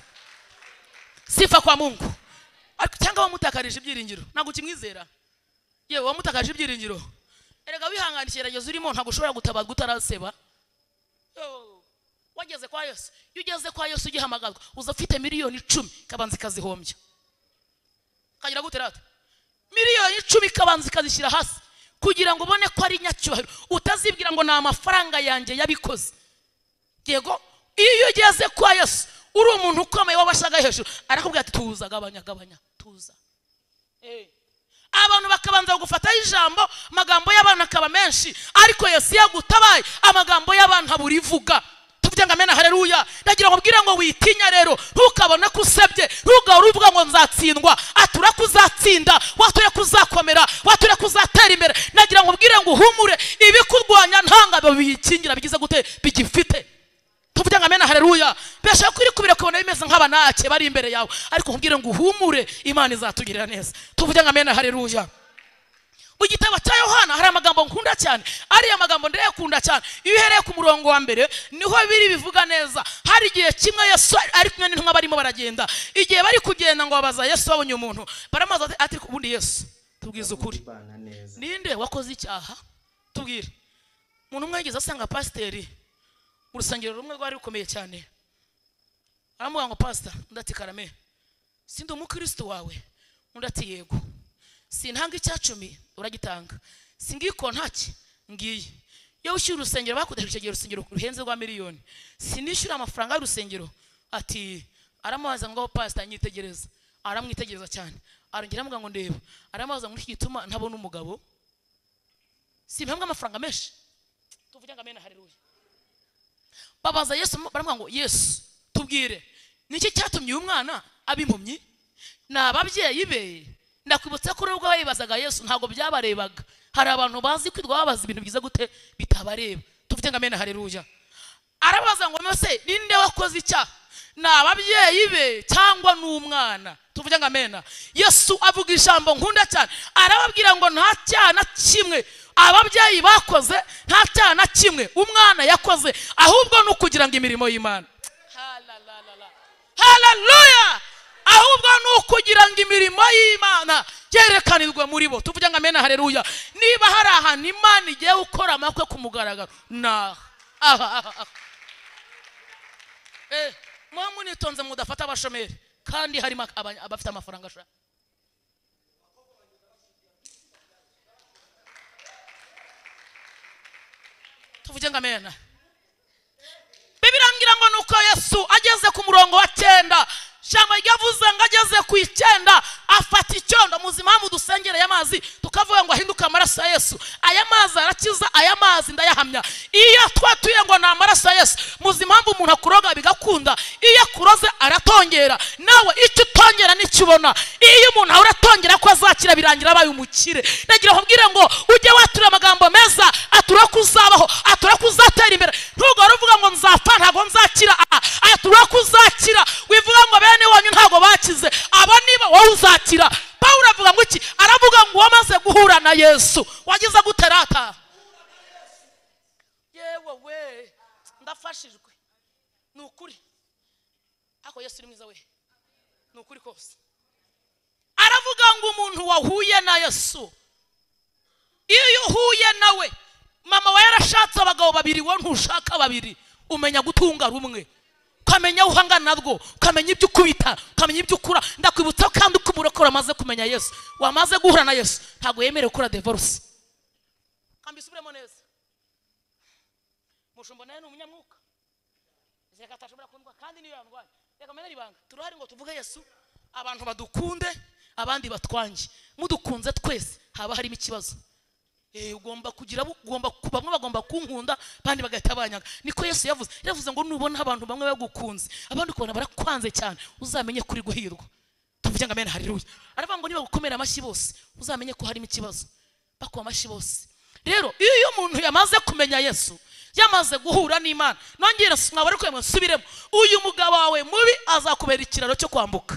Speaker 1: sifa kwa mungu Ariko cyangwa wamutakarije ibyiringiro ntabwo ukimwizera yewe wamutakaje ibyiringiro erega wihangana ikigeragezo urimo ntabwo ushobora gutabazwa utaraseba Yo, wageze kwa yesu iyo ugeze kwa yesu ugihamagarwa uza ufite miliyoni icumi kabanza ikazihombya kagira gute rata miliyoni icumi kabanza ikazishyira hasi kugira ngo ubone ko ari nyacyubahiro utazibwira ngo ni amafaranga yanjye yabikoze yego iyo ugeze kwa yesu uri umuntu ukomeye wabashaga hejuru arakubwira ati tuza gabanya gabanya tuza Eh. abantu bakabanza kugufataho ijambo amagambo y'abantu akaba menshi ariko yesu iyo agutabaye amagambo y'abantu abura ivuga tuvuge ngo amena haleluya ndagira ngo ubwire ngo witinya rero ntukabone ko usebye ntugahore uvuga ngo nzatsindwa atura ko uzatsinda wature ko uzakomera wature ko uzatera imbere ndagira ngo ubwire ngo uhumure ibikurwanya ntangabo biyikingira bigize gute bigifite tuvuge ngo amena haleluya beshaka ko iri kubira kubona bimeze nk'abanake bari imbere yawe ariko nkubwire ngo uhumure imana izatugirira neza tuvuge ngo amena haleluya mu gitabo cya yohana hari amagambo nkunda cyane ariya magambo ndayakunda cyane iyo uhereye ku murongo wa mbere niho biri bivuga neza hari igihe kimwe yesu ari kumwe n'intumwa barimo baragenda igihe bari kugenda ngo babaza yesu babonye umuntu baramubaza bati, ati ubundi yesu tubwize ukuri
Speaker 3: kubana neza
Speaker 1: ninde wakoze icyaha tubwire umuntu umwe yigeze asanga pasiteri mu rusengero rumwe rwari rukomeye cyane aramuha ngo pasita undi ati karame sindi umukristo wawe undi ati yego sintanga icya cumi uragitanga singiye kontaki ngiye iyo wishyura urusengero bakodesheje igihe urusengero ruhenze rwa miliyoni sinishyura amafaranga y'urusengero ati aramubaza ngo pasita nyitegereza aramwitegereza cyane arongera amuga ngo ndeba aramubaza ngo iki gituma ntabona umugabo si impamvu amafaranga menshi tuvuge ngo amena haleluya babaza yesu baramuha ngo yesu tubwire niki cyatumye uyu mwana aba impumyi ni ababyeyi be ndakwibutsa ko n'ubwo bayibazaga yesu ntabwo byabarebaga hari abantu bazi kwirwa babaza ibintu byiza gute bitabareba tuvuge ngo amena hareruja arabaza ngo mbese ninde wakoze icyaha ni ababyeyi be cyangwa ni umwana tuvuge ngo amena yesu avuga ijambo nkunda cyane arababwira ngo nta cyaha na kimwe ababyeyi bakoze nta cyaha na kimwe umwana yakoze ahubwo ni ukugira ngo imirimo y'imana hararuya ahubwo ni ukugira ngo imirimo y'imana yerekanirwe muri bo tuvuge ngo amena hareruya niba hari ahantu imana igiye gukora amakwe ku mugaragaro ni aha aha aha aha Eh, muba munitonze mudafata abashomeri kandi harimo aba- abafite amafaranga ashaka tuvuge ngo amena bibirangira ngo ni uko yesu ageze ku murongo wa cyenda ijambo ryavuze ngo ageze ku icyenda afata icyondo muzi impamvu dusengereye amazi tukavuga ngo ahinduke amaraso ya yesu aya mazi arakiza aya mazi ndayahamya iyo twatuye ngo ni amaraso ya yesu muzi impamvu umuntu akuroga bigakunda iyo akuroze aratongera nawe icyo utongera nicyo ubona iyo umuntu ahora atongera ko azakira birangira abaye umukire nagira ngo mbwire ngo ujye watura amagambo meza atura ko uzabaho atura ko uzatera imbere ntugahora uvuga ngo nzapfa ntabwo nzakira aha atura ko uzakira wivuga ngo bene wanyu ntabwo bakize abo niba wowe uzakira pawulo avuga ngo iki aravuga ngo wamaze guhura na yesu wagize gute rata yewe we ndafashijwe ni ukuri ariko yesu ni mwiza we ni ukuri kose aravuga ngo umuntu wahuye na yesu iyo uhuye nawe mama we yarashatse abagabo babiri wowe ntushaka babiri umenya gutunga rumwe ukamenya uhangana nabwo ukamenya ibyo ukubita ukamenya ibyo ukura ndakwibutsa kandi uko umurokore amaze kumenya yesu wamaze guhura na yesu ntabwo yemerewe gukora divorce kamba isubiremo neza mushumba nawe ni umunyamwuka reka atashobora kundwa kandi niyo yandwaye reka mbere ibanga turahari ngo tuvuge yesu abantu badukunde abandi batwange mudukunze twese haba harimo ikibazo Eh, ugomba kugira abo- ugomba ku- bamwe bagomba kunkunda abandi bagahita banyaga niko yesu yavuze yavuze ngo nubona abantu bamwe bagukunze abandi ukabona barakwanze cyane uzamenye kuri guhirwa tuvuge ngo amena hariruya aravuga ngo nibagukomera amashyi bose uzamenye ko harimo ikibazo bakuba amashyi bose rero iyo umuntu yamaze kumenya yesu yamaze guhura n'imana nongere mwaba ari kwemwe nsubiremo uyu mugabo wawe mubi azakubera ikiraro cyo kwambuka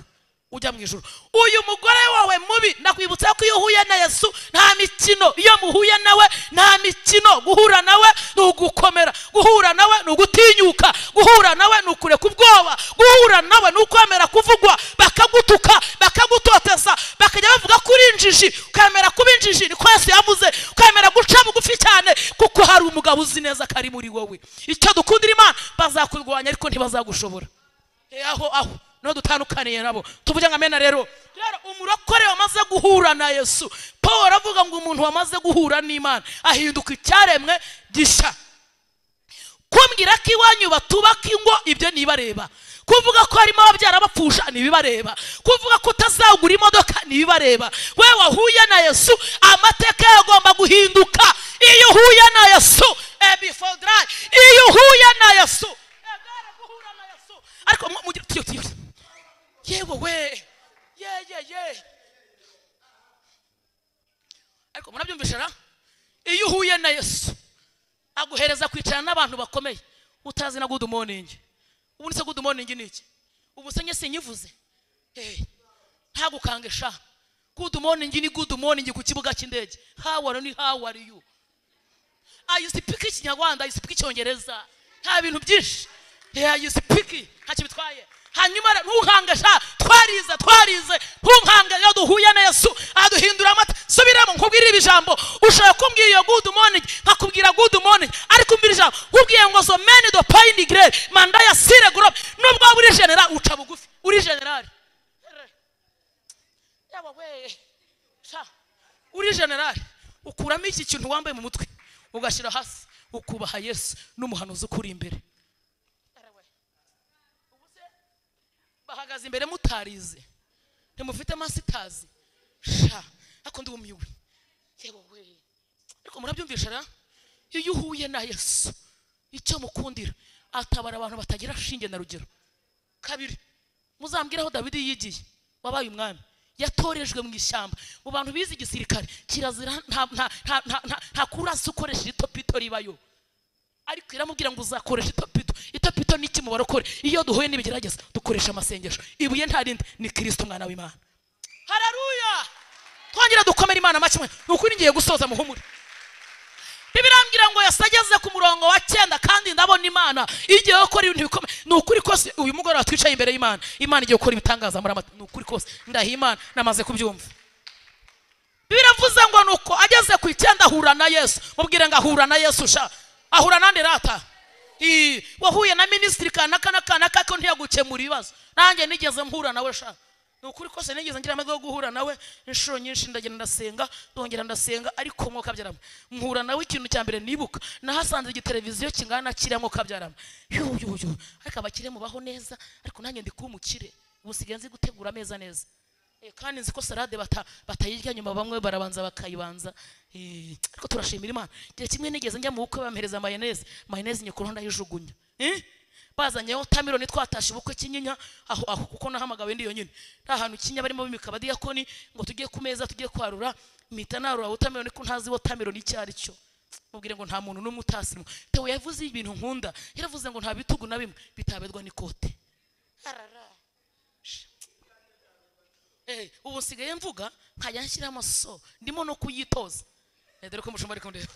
Speaker 1: ujya mu ijoro uyu mugore wawe mubi ndakwibutsa ko iyo uhuye na yesu nta mikino iyo muhuye nawe nta mikino guhura nawe ni ugukomera guhura nawe ni ugutinyuka guhura nawe ni ukureka ubwoba guhura nawe ni ukwemera kuvugwa bakagutuka bakagutoteza bakajya bavuga ko uri injiji ukemera kuba injiji niko yesu yavuze ukemera guca bugufi cyane kuko hari umugabo uzi neza ko ari muri wowe icyo dukundira imana bazakurwanya ariko ntibazagushobora Eh, aho aho no dutandukaniye nabo tuvuge ngo amena rero rero umurokore wamaze guhura na yesu paul avuga ngo umuntu wamaze guhura n'imana ahinduka icyaremwe gishya kumbwira ko iwanyu batubaka ingo ibyo ntibareba kuvuga ko harimo ababyara bapfusha ntibibareba kuvuga ko utazagura imodoka ntibibareba we wahuye na yesu amateka yawe agomba guhinduka iyo uhuye na yesu eh, before dry. iyo uhuye na yesu eh, bwaraguhura na yesu ariko mu- mugire tiyo tiyo yewe we ye ye ye ariko murabyumvisha ra iyo uhuye na yesu aguhereza kwicara n'abantu bakomeye utazi na good morning ubundi se good morning ni iki ubu se njye sinyivuze Eh, ntagukange sha good morning ni good morning ku kibuga cy'indege how are you how are you ayisipika ikinyarwanda ayisipika icyongereza nta bintu byinshi ayisipiki ntacyo bitwaye hanyuma rero ntuhange sha twarize twarize ntuhange iyo duhuye na yesu aduhindura amata subiremo nkubwire iri jambo ushobora kumbwira iyo good morning nkakubwira good morning ariko umbwira ijambo nkubwiye ngo so meni do payini gire manda ya sire gorobe nubwo waba uri generali uca bugufi uri generali yaba we sha uri generali ukuramo iki kintu wambaye mu mutwe ugashyira hasi ukubaha yesu n'umuhanuzi ukuri imbere Ubu se, bahagaze imbere mutarize ntimufite masitazi sha ariko ndi umiwe yewe we ariko murabyumvisha ra iyo uhuye na yesu icyo mukundira atabara abantu batagira shinge na rugero kabiri muzambwire aho dawidi yigiye wabaye umwami yatorejwe mu ishyamba mu bantu bize igisirikare kirazira nta nta- nta- nta- nta- nta kurasa ukoresheje itopito ribayo ariko iramubwira ngo uzakoresha itopito itopito ni iki mu barokore iyo duhuye n'ibigerageza dukoresha amasengesho ibuye nta rindi ni kirisito umwana w'imana hararuya twongera dukomere imana make ni ukuri ngiye gusoza muhumure ntibirambwira ngo yasageze ku murongo wa cyenda kandi ndabona imana igiye gukora ibintu bikomeye ni ukuri kose uyu mugoroba twicaye imbere y'imana imana igiye gukora ibitangaza muri amata ni ukuri kose ndahiye imana namaze kubyumva biravuze ngo ni uko ageze ku icyenda ahura na yesu mubwire ngo ahura na yesu sha ahura nande rata Ii, wahuye na minisitiri kanaka na kanaka ko ntiyagukemura ibibazo nanjye nigeze mpura nawe sha ni ukuri kose nigeze ngira amahirwe yo guhura nawe inshuro nyinshi ndagenda ndasenga ndongera ndasenga ariko mwo kabyarama mpura nawe ikintu cya mbere nibuka nahasanze igiteleviziyo kingana na kiriya mwo kabyarama yuhu yuhu yuhu ariko abakire mubaho neza ariko nanjye ndi kuba umukire ubu nsigaye nzi gutegura ameza neza Eh, kandi nzi ko salade bata- batayirya nyuma bamwe barabanza bakayibanza Eh, ariko turashimira imana igihe kimwe nigeze njya mu bukwe bampereza mayoneze mayoneze nyekuru ndayijugunya Eh, bazanye wotameroni twatashe ubukwe kinyinya aho aho kuko nahamagawe ndi yonyine nta hantu kinya barimo bimika abadiyakoni ngo tujye ku meza tujye kwarura mpita narura wotameroni ko ntazi wotameroni icyo ari cyo mubwire ngo nta muntu n'umwe utasimwa tewo yavuze ibintu nkunda yaravuze ngo nta bitugu na bimwe bitaberwa n'ikote Eh, ubu nsigaye mvuga nkajya nshyiraho amaso ndimo no kuyitoza Eh, dore ko umushumba ari kundeba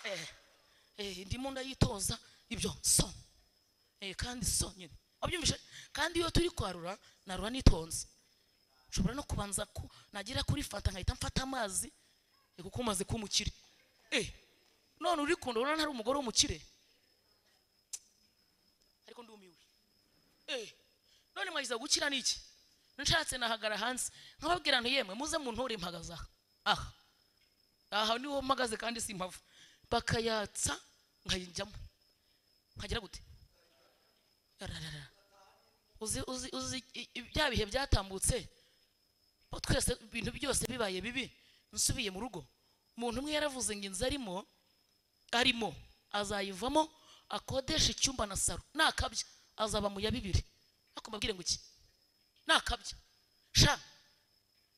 Speaker 1: Eh, eh, ndimo ndayitoza ibyo so Eh, kandi so nyine wabyumvise kandi iyo turi kwarura narura nitonze nshobora no kubanza ku nagera kuri fanta nkahita mfata amazi eh, kuko umaze kuba umukire Eh, none uri kunda urabona ntari umugore w'umukire ariko ndumiwe Eh, none mwagize gukira niki nshatse nahagara hanze nkababwira nti yemwe muze muntore mpagaze aha aha aha niho mpagaze kandi simpava bakayatsa nkayijyamo nkagira gute Ararara. uzi uzi uzi i- i- bya bihe byatambutse bo twese ibintu byose bibaye bibi nsubiye mu rugo umuntu umwe yaravuze ngo inzu arimo arimo azayivamo akodesha icyumba na saro nakabya azaba mu ya bibiri ariko mbabwire ngo iki nakabya sha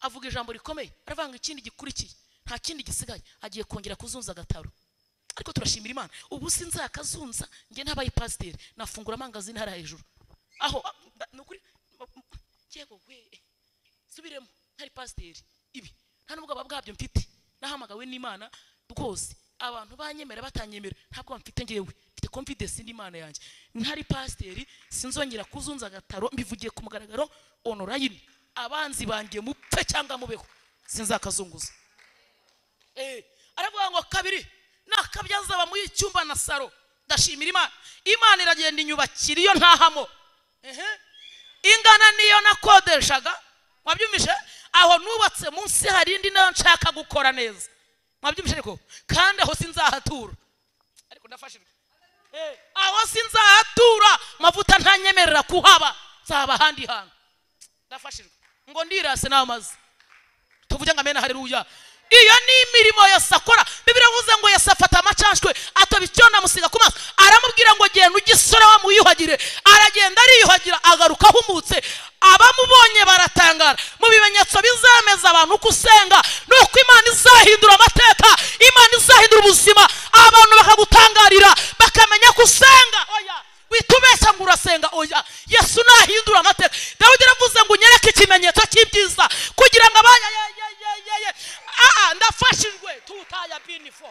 Speaker 1: avuga ijambo rikomeye aravuga ngo ikindi gikurikiye nta kindi gisigaye agiye kongera kuzunza agataro ariko turashimira imana ubu sinzakazunza njye ntabaye pasiteri nafungura amangazini hariya hejuru aho ah, nda- ni ukuri ma- ma- yego we subiremo ntari pasiteri ibi nta n'ubwoba bwabyo mfite nahamagawe n'imana rwose abantu banyemera batanyemera ntabwo mfite ngewe mfite confidence n'imana yanjye ntari pasiteri sinzongera kuzunza agataro mbivugiye ku mugaragaro onorayini abanzi banjye mupfe cyangwa mubeho sinzakazunguza Eh, aravuga ngo kabiri nakabyazaba muri icyumba na saro ndashimira imana imana iragenda inyubakira iyo ntahamo Ehe. ingana niyo nakodeshaga mwabyumvise aho nubatse munsi hari indi nayo nshaka gukora neza mwabyumvise ariko kandi aho sinzahatura ariko ndafashijwe Eh, aho sinzahatura mavuta ntanyemerera kuhaba nzaba ahandi hantu ndafashijwe ngo ndirase n'amazi tuvuge ngo amena haleluya iyo ni imirimo yose akora bibiliya ivuze ngo yose afata amacashwe atoba icyo namusiga ku maso aramubwira ngo genda ugisore wamwiyuhagire aragenda ariyuhagira agaruka ahumutse abamubonye baratangara mu bimenyetso bizemeza abantu uko usenga ni uko imana izahindura amateka imana izahindura ubuzima abantu bakagutangarira bakamenya ko usenga oya wita ubeshya ngo urasenga oya yesu nahindura amateka dawidi yaravuze ngo unyereke ikimenyetso cy'ibyiza kugira ngo abaya ya- ya- ya- ya- ya- Aa, ndafashijwe tutaya binifo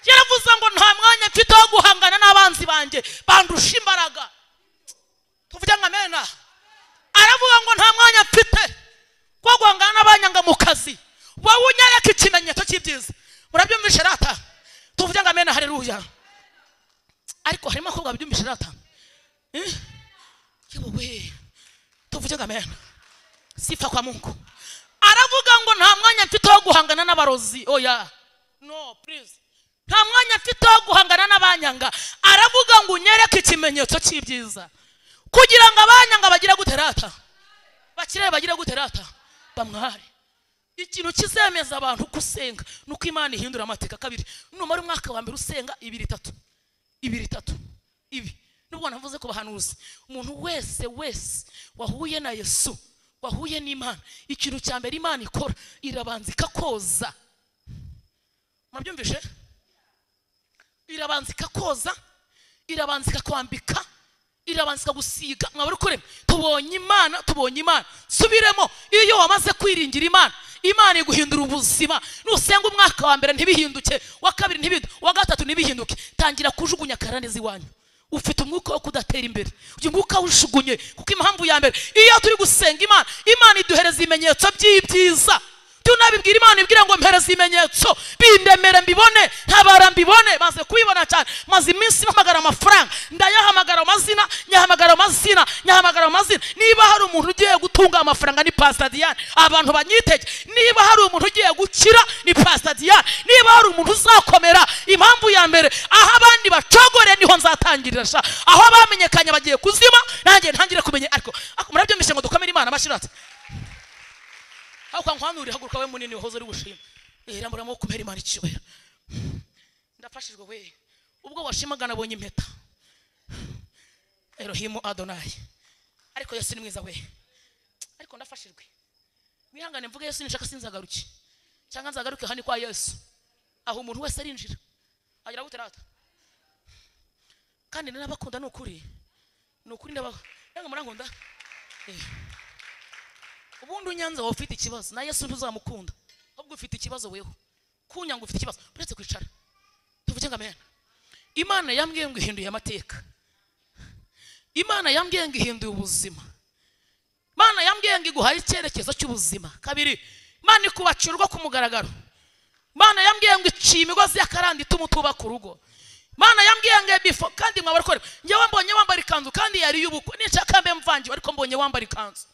Speaker 1: yaravuze ngo nta mwanya mfite wo guhangana n'abanzi banjye bandusha imbaraga tuvuge ngo amena aravuga ngo nta mwanya mfite wo guhangana n'abanyanga mu kazi wowe unyereka ikimenyetso cy'ibyiza murabyumvishe rata tuvuge ngo amena hareruya ariko harimo abakobwa babyumvishe rata Eh? yewe we tuvuge ngo amena sifa kwa mungu aravuga ngo nta mwanya mfite wo guhangana n'abarozi oya no please nta mwanya mfite wo guhangana n'abanyanga aravuga ngo unyereke ikimenyetso cy'ibyiza kugira ngo abanyanga bagire gute rata bakire bagire gute rata bamware ikintu kizemeza abantu uko usenga ni uko imana ihindura amateka kabiri numara umwaka wa mbere usenga ibiri itatu ibiri itatu ibi nubwo navuze ku bahanuzi umuntu wese wese wahuye na yesu wahuye n'imana ikintu cya mbere imana ikora irabanza ikakoza murabyumvishe irabanza ikakoza irabanza ikakwambika irabanza ikagusiga mwaba uri kurema tubonye imana tubonye imana subiremo iyo wamaze kwiringira imana imana iguhindura ubuzima nusenga umwaka wa mbere ntibihinduke wa kabiri ntibihinduke wa gatatu ntibihinduke tangira kujugunya karande iwanyu ufite umwuka wo kudatera imbere uyu mwuka wujugunye kuko impamvu ya mbere iyo turi gusenga imana imana iduhereza ibimenyetso by'ibyiza tunabibwira imana ibwira ngo mpereze ibimenyetso bindemere mbibone ntabara mbibone maze kubibona cyane maze iminsi mpamagara amafaranga ndayahamagara amazina nyahamagara amazina nyahamagara amazina niba hari umuntu ugiye gutunga amafaranga ni pasita diyane abantu banyitege niba hari umuntu ugiye gukira ni pasita diyane niba hari umuntu uzakomera impamvu ya mbere aho abandi bacogore niho nzatangirira sha aho bamenyekanye bagiye kuzima nanjye ntangire kumenya ariko ariko murabyumvishe ngo dukomere imana amashyiratse ariko nkwanura haguruka we munini wahoze uri gushima irambura amaboko kumera imana icyubahiro ndafashijwe we ubwo washimaga nabonye impeta erohimu adonayi ariko yesu ni mwiza we ariko ndafashijwe mwihangane mvuge yesu nishaka sinzagaruke cyangwa nzagaruke hano kwa yesu aho umuntu wese arinjira agira gute rata kandi n'abakunda ni ukuri ni ukuri ndabaha yanga murankunda eh ubundi unyanze wowe ufite ikibazo na yesu ntuzamukunda ahubwo ufite ikibazo weho kunyanga ufite ikibazo uretse kwicara tuvuge ngo amena imana yambwiye ngo ihinduye amateka imana yambwiye ngo ihinduye ubuzima imana yambwiye ngo iguhaye icyerekezo cy'ubuzima kabiri imana ikubakira urugo ku mugaragaro imana yambwiye ngo iciye imigozi y'akaranda ituma utubaka urugo imana yambwiye ngo bifo kandi mwaba ariko njyewe mbonye wambara ikanzu kandi yari iy'ubukwe nishaka mbe mvangiwe ariko mbonye wambara ikanzu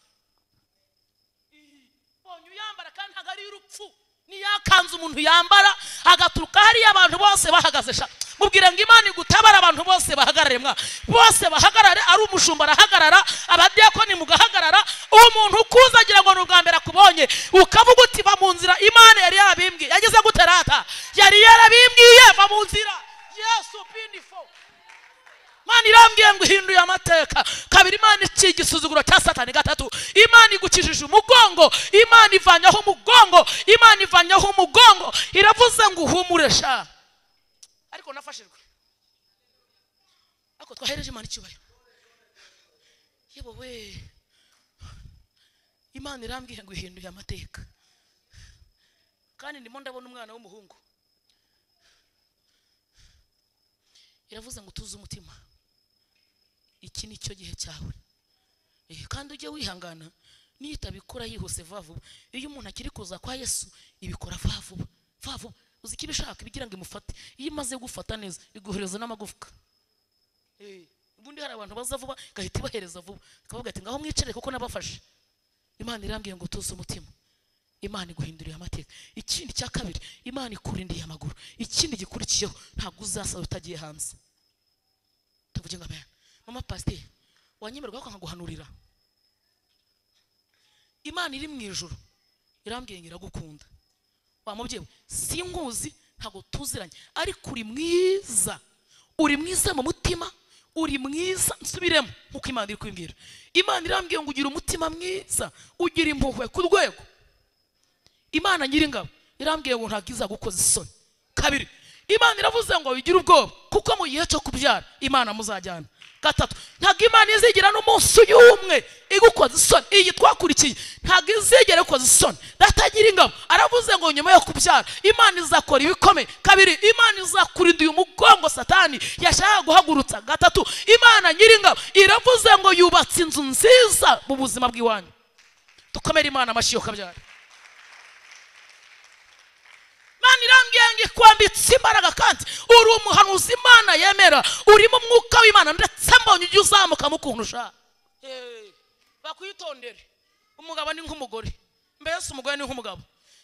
Speaker 1: mbonye uyambara kandi ntabwo ari iy'urupfu niyo akanzu umuntu yambara agaturuka hariya abantu bose bahagaze sha mubwira ngo imana igutabara abantu bose bahagarare mwa bose bahagarare ari umushumba arahagarara abadiyakoni mugahagarara umuntu ukuza agira ngo ni ubwa mbere akubonye ukavuga uti va mu nzira imana yari yarabimbwiye yageze gute rata yari yarabimbwiye va mu nzira yesu binifo imana irambwiye ngo ihinduye amateka kabiri imana ikiye igisuzuguro cya satani gatatu imana igukijije umugongo imana ivanyaho umugongo imana ivanyaho umugongo iravuze ngo uhumure sha ariko nafashijwe ariko twahereje imana icyubahiro yewe we imana irambwiye ngo ihinduye amateka kandi ndimo ndabona umwana w'umuhungu iravuze ngo utuze umutima iki ni cyo gihe cyawe Eh, kandi ujye wihangana niyo itabikora yihuse vuba vuba iyo umuntu akiri kuza kwa yesu ibikora vuba vuba vuba vuba uzi icyo ibishaka ibigira ngo imufate iyo imaze gufata neza iguhereza n'amagufwa Eh, ubundi hari abantu baza vuba igahita ibahereza vuba ikavuga ati ngaho mwicare kuko nabafashe imana irambwiye ngo utuze umutima imana iguhinduriye amateka ikindi cya kabiri imana ikurindiye amaguru ikindi gikurikiyeho ntabwo uzasaba utagiye hanze tuvuge ngo amen mama pasiteri wanyemerwa ko nkaguhanurira imana iri mu ijoro irambwiye ngo iragukunda wa mubyeyi we sinkuzi ntabwo tuziranye ariko uri mwiza uri mwiza mu mutima uri mwiza nsubiremo nk'uko imana iri kubibwira imana irambwiye ngo ugire umutima mwiza ugire impuhwe ku rwego imana nyiringabo irambwiye ngo ntabwo izagukoza isoni kabiri imana iravuze ngo bigire ubwoba kuko mu gihe cyo kubyara imana muzajyana gatatu ntabwo imana izigira n'umunsi y'umwe igukoza isoni iyi twakurikiye ntabwo izigera ikoza isoni datagira ingabo aravuze ngo nyuma yo kubyara imana izakora ibikomeye kabiri imana izakurinda uyu mugongo satani yashaka guhagurutsa gatatu imana nyiringabo iravuze ngo yubatse inzu nziza mu buzima bw'iwanyu dukomere imana amashyi yo kabyara imana irambwiye ngo ikwambitse imbaraga kandi uri umuhanuzi imana yemera urimo umwuka w'imana ndetse mbonye ujya uzamukamo ukuntu ushaka bakwitondere umugabo ni nk'umugore mbese umugore ni nk'umugabo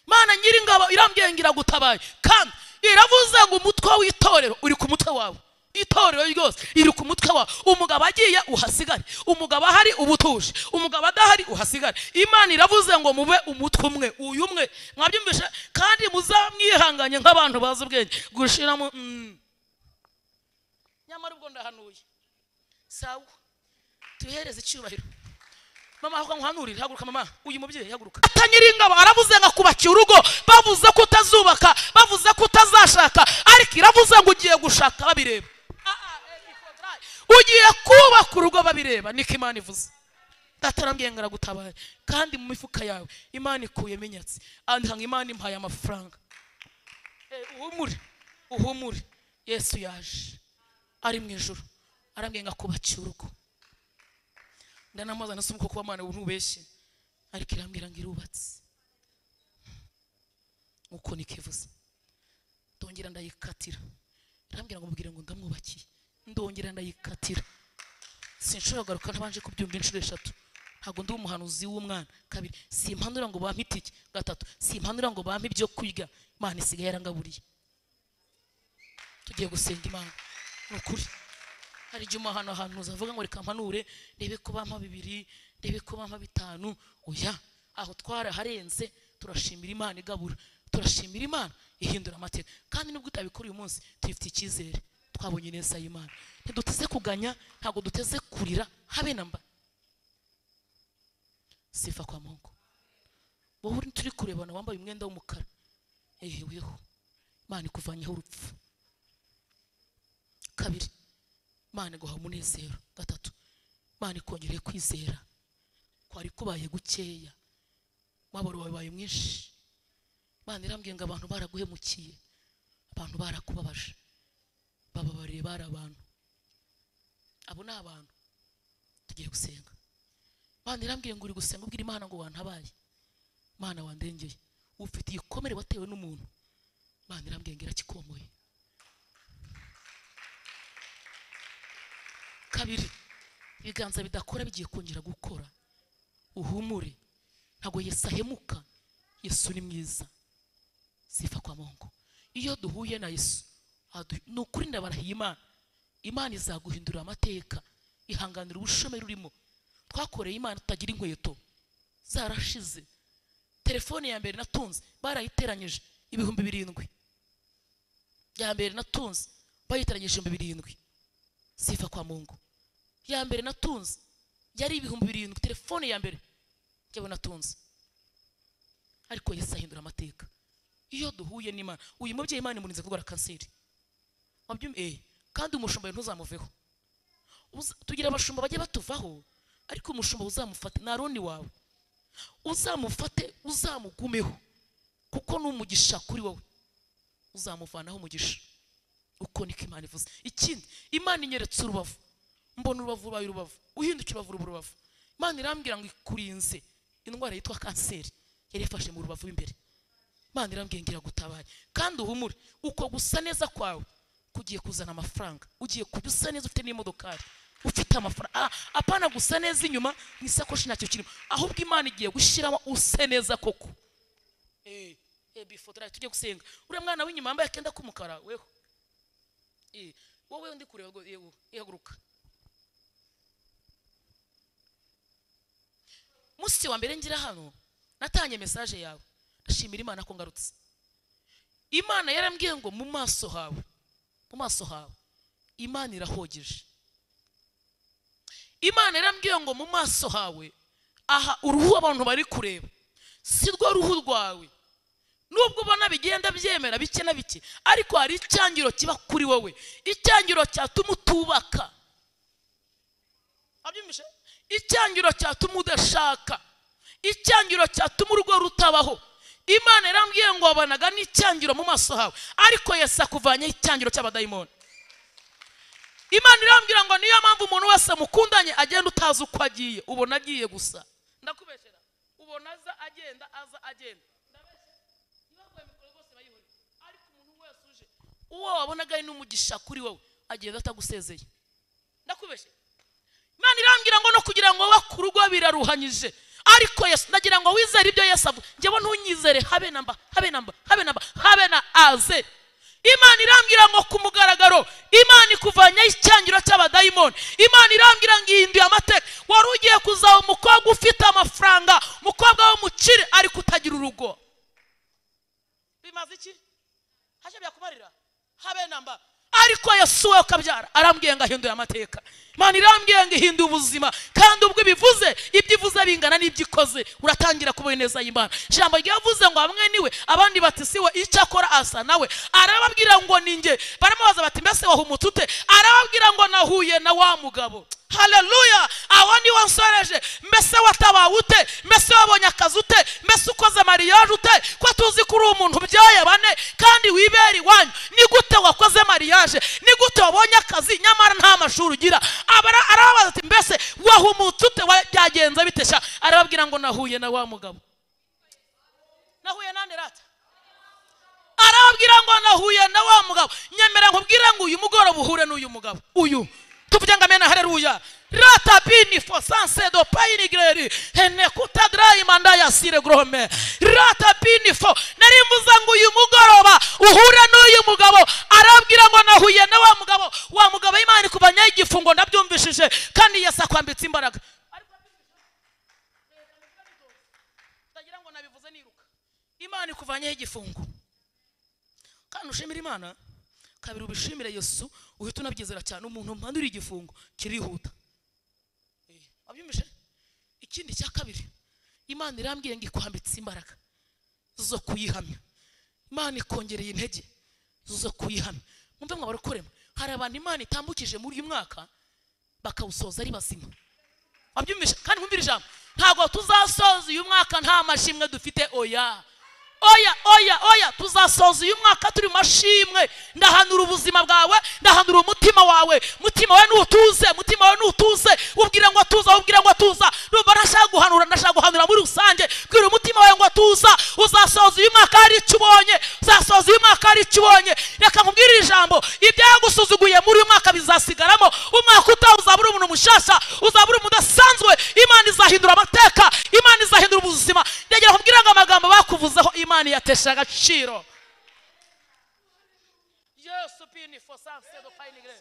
Speaker 1: imana nyiringabo irambwiye ngo iragutabaye kandi iravuze ngo umutwe w'itorero uri ku mutwe wawe itorero ryose riri ku mutwe wawe umugabo agiye uhasigare umugabo ahari uba utuje umugabo adahari uhasigare imana iravuze ngo mube umutwe umwe uyu umwe mwabyumvishe kandi muzamwihanganye nk'abantu bazi ubwenge gushiramo mm. nyamara ubwo ndahanuye sawa tuhereze icyubahiro mama aho nkuhanurire haguruka mama uyu mubyeyi haguruka tanyiringabo aravuze ngo akubakiye urugo bavuze ko utazubaka bavuze ko utazashaka ariko iravuze ngo ugiye gushaka babireba Ah, ah, eh, iko dry. ugiye kubaka urugo babireba niko imana ivuze ndatarambwiye ngo aragutabaye kandi mu mifuka yawe imana ikuyemo inyatsi andika ngo imana impaye amafaranga Eh, uhumure uhumure yesu yaje ari mu ijoro arambwiye ngo akubakiye urugo ndanamubaza nasoma kuko amana ubu ntubeshye ariko irambwira ngo irubatse nkuko nikivuze ndongera ndayikatira irambwira ngo mubwire ngo ndamwubakiye ndongera ndayikatira sinshobora kugaruka ntabanje kubyumva inshuro eshatu ntabwo ndi umuhanuzi w'umwana kabiri simpanura ngo bampe itike gatatu simpanura ngo bampe ibyo kurya imana isigaye yarangaburiye tugiye gusenga imana ni ukuri hari igihe umuhano ahantu uzavuga ngo reka mpanure ndebe ko bampa bibiri ndebe ko bampa bitanu oya aho twaraharenze turashimira imana igabura turashimira imana ihindura amateka kandi nubwo utabikora uyu munsi tuyifitiye icyizere twabonye neza y'imana ntiduteze kuganya ntabwo duteze kurira habe na mba sifa kwa mungu wowe uri turi kurebana wambaye umwenda w'umukara ehe weho imana ikuvanyeho urupfu kabiri imana iguha umunezero gatatu imana ikongereye kwizera kwari kubaye gukeya umwabaro wawe wabaye mwinshi imana irambwiye ngo abantu baraguhemukiye abantu barakubabaje bababariye bari abantu abo ni abantu tugiye gusenga imana irambwiye ngo uri gusenga ubwira imana ngo wantabaye imana wandengeye ufite igikomere watewe n'umuntu imana irambwiye ngo irakikomoye kabiri ibiganza bidakora bigiye kongera gukora uhumure ntabwo yesu ahemuka yesu ni mwiza sifa kwa mungu iyo duhuye na yesu adu- ni ukuri ndabarahiye imana imana izaguhindura amateka ihanganira ubushomeri urimo twakoreye imana tutagira inkweto zarashize telefone ya mbere natunze barayiteranyije ibihumbi birindwi ya mbere natunze bayiteranyije ibihumbi birindwi sifa kwa mungu ya mbere natunze yari ibihumbi birindwi telefone ya mbere njyewe natunze ariko yesu ahindura amateka iyo duhuye n'imana uyu mubyeyi imana imurinze kurwara kanseri wabyum- eh, kandi umushumba we ntuzamuveho Uza- tugira abashumba bajya batuvaho ariko umushumba uzamufate ni aroni wawe uzamufate uzamugumeho kuko ni umugisha kuri wowe uzamuvanaho umugisha uko niko imana ivuze ikindi imana inyeretse urubavu mbona urubavu rubaye urubavu uhindutse urubavu ruba urubavu imana irambwira ngo ikurinze indwara yitwa kanseri yari yafashe mu rubavu imbere imana irambwira ngo iragutabare kandi uhumure uko gusa neza kwawe kugiye kuzana amafaranga ugiye kujya usa neza ufite n'imodokari ufite amafaranga ah, apana gusa neza inyuma mu isakoshi ntacyo kirimo ahubwo imana igiye gushyiramo use neza koko eh, eh, before tujye gusenga uriya mwana w'inyuma wambaye akenda k'umukara weho Eh, wowe ndi kureba ngo yego ihaguruka musi wa mbere ngira hano natanye mesaje yawe ndashimira imana ko ngarutse imana yarambwiye ngo mu maso hawe mu maso hawe imana irahogeje imana yarambwiye ngo mu maso hawe aha uruhu abantu bari kureba si rwo ruhu rwawe nubwo ubona bigenda byemera bike na bike ariko hari icyangiro kiba kuri wowe icyangiro cyatuma utubaka abyumvishe icyangiro cyatuma udashaka icyangiro cyatuma urugo rutabaho imana irambwiye ngo wabanaga n'icyangiro mu maso hawe ariko yesu akuvanyeho icyangiro cy'abadayimoni imana irambwira ngo niyo mpamvu umuntu wese mukundanye agenda utazi uko agiye ubona agiye gusa ndakubeshyera ubona aza agenda aza agenda Ibabwaye mikoro rwose bayihoreye. ariko umuntu wese uje uwo wabonaga ari n'umugisha kuri wowe agenda atagusezeye ndakubeshye imana irambwira ngo no kugira ngo wowe ku rugo biraruhanyije ariko yesu ndagira ngo wizere ibyo yesu avuga njyewe ntunyizere habe na mba habe na mba habe na mba habe na aze imana irambwira ngo ku mugaragaro imana ikuvanya icyangiro cy'abadayimoni imana irambwira ngo ihinduye amateka wari ugiye kuzaba umukobwa ufite amafaranga umukobwa w'umukire ariko utagira urugo bimaze iki hashe byakumarira habe namba ariko yesu we ukabyara arambwiye ngo ahinduye amateka mana irambwira ngo ihinda ubuzima kandi ubwo ibivuze ibyo ivuze bingana n'ibyo ikoze uratangira kubona neza y'imana ijambo ryavuze ngo hamwe niwe abandi bati si we icyo akora asa nawe arababwira ngo ni njye baramubaza bati mbese wahumutse ute arababwira ngo nahuye na wa mugabo haleluya aho niwe nsoreje mbese watabawe ute mbese wabonye akazi ute mbese ukoze mariyaje ute ko tuzi ko uri umuntu ubyaye bane kandi wibera iwanyu ni gute wakoze mariyaje ni gute wabonye akazi nyamara nta mashuri ugira Abara- arababaza ati mbese wahumutse ute Wa- byagenze bitesha arababwira ngo nahuye na wa mugabo nahuye nande rata arababwira ngo nahuye na wa mugabo nyemera nkubwire ngo uyu mugoroba uhure n'uyu mugabo uyu tuvuge ngo amena hareruya rata bini fo sanse do payini gireri hene kutadrayi manda ya sire grome rata bini fo nari mvuze ngo uyu mugoroba uhure n'uyu mugabo arabwira ngo nahuye na wa mugabo wa mugabo imana ikubanya igifungo ndabyumvishije kandi yesu akwambitse imbaraga ndagira ngo nabivuze niruka imana ikuvanyeho igifungo kandi ushimira imana kabiri ubishimire yesu uhita unabyizera cyane umuntu mpandura igifungo kirihuta Eh, wabyumvise ikindi cya kabiri imana irambwiye ngo ikwambitse imbaraga zo kuyihamya imana ikongereye intege zo kuyihamya mwumve mwa barakorema hari abantu imana itambukije muri uyu mwaka bakawusoza ari bazima wabyumvise kandi mwumvire ijambo ntabwo tuzasoza uyu mwaka nta mashimwe dufite oya oya oya oya tuzasoza uyu mwaka turi mu mashimwe ndahanura ubuzima bwawe ndahanura umutima wawe mutima wawe nutuze mutima wawe nutuze ubwira ngo tuza ubwira ngo tuza numva ntashaka guhanura ndashaka guhanura muri rusange bwira umutima wawe ngo tuza uzasoza uyu mwaka hari icyo ubonye uzasoza uyu mwaka hari icyo ubonye reka nkubwire iri jambo ibyagusuzuguye muri uyu mwaka bizasigaramo umwaka utaha uzaba uri umuntu mushyashya uzaba uri umuntu udasanzwe imana izahindura amateka imana izahindura ubuzima ndagira nkubwire ngo amagambo bakuvuzeho imana iyatesha agaciro yesu pini for sanse do payini gire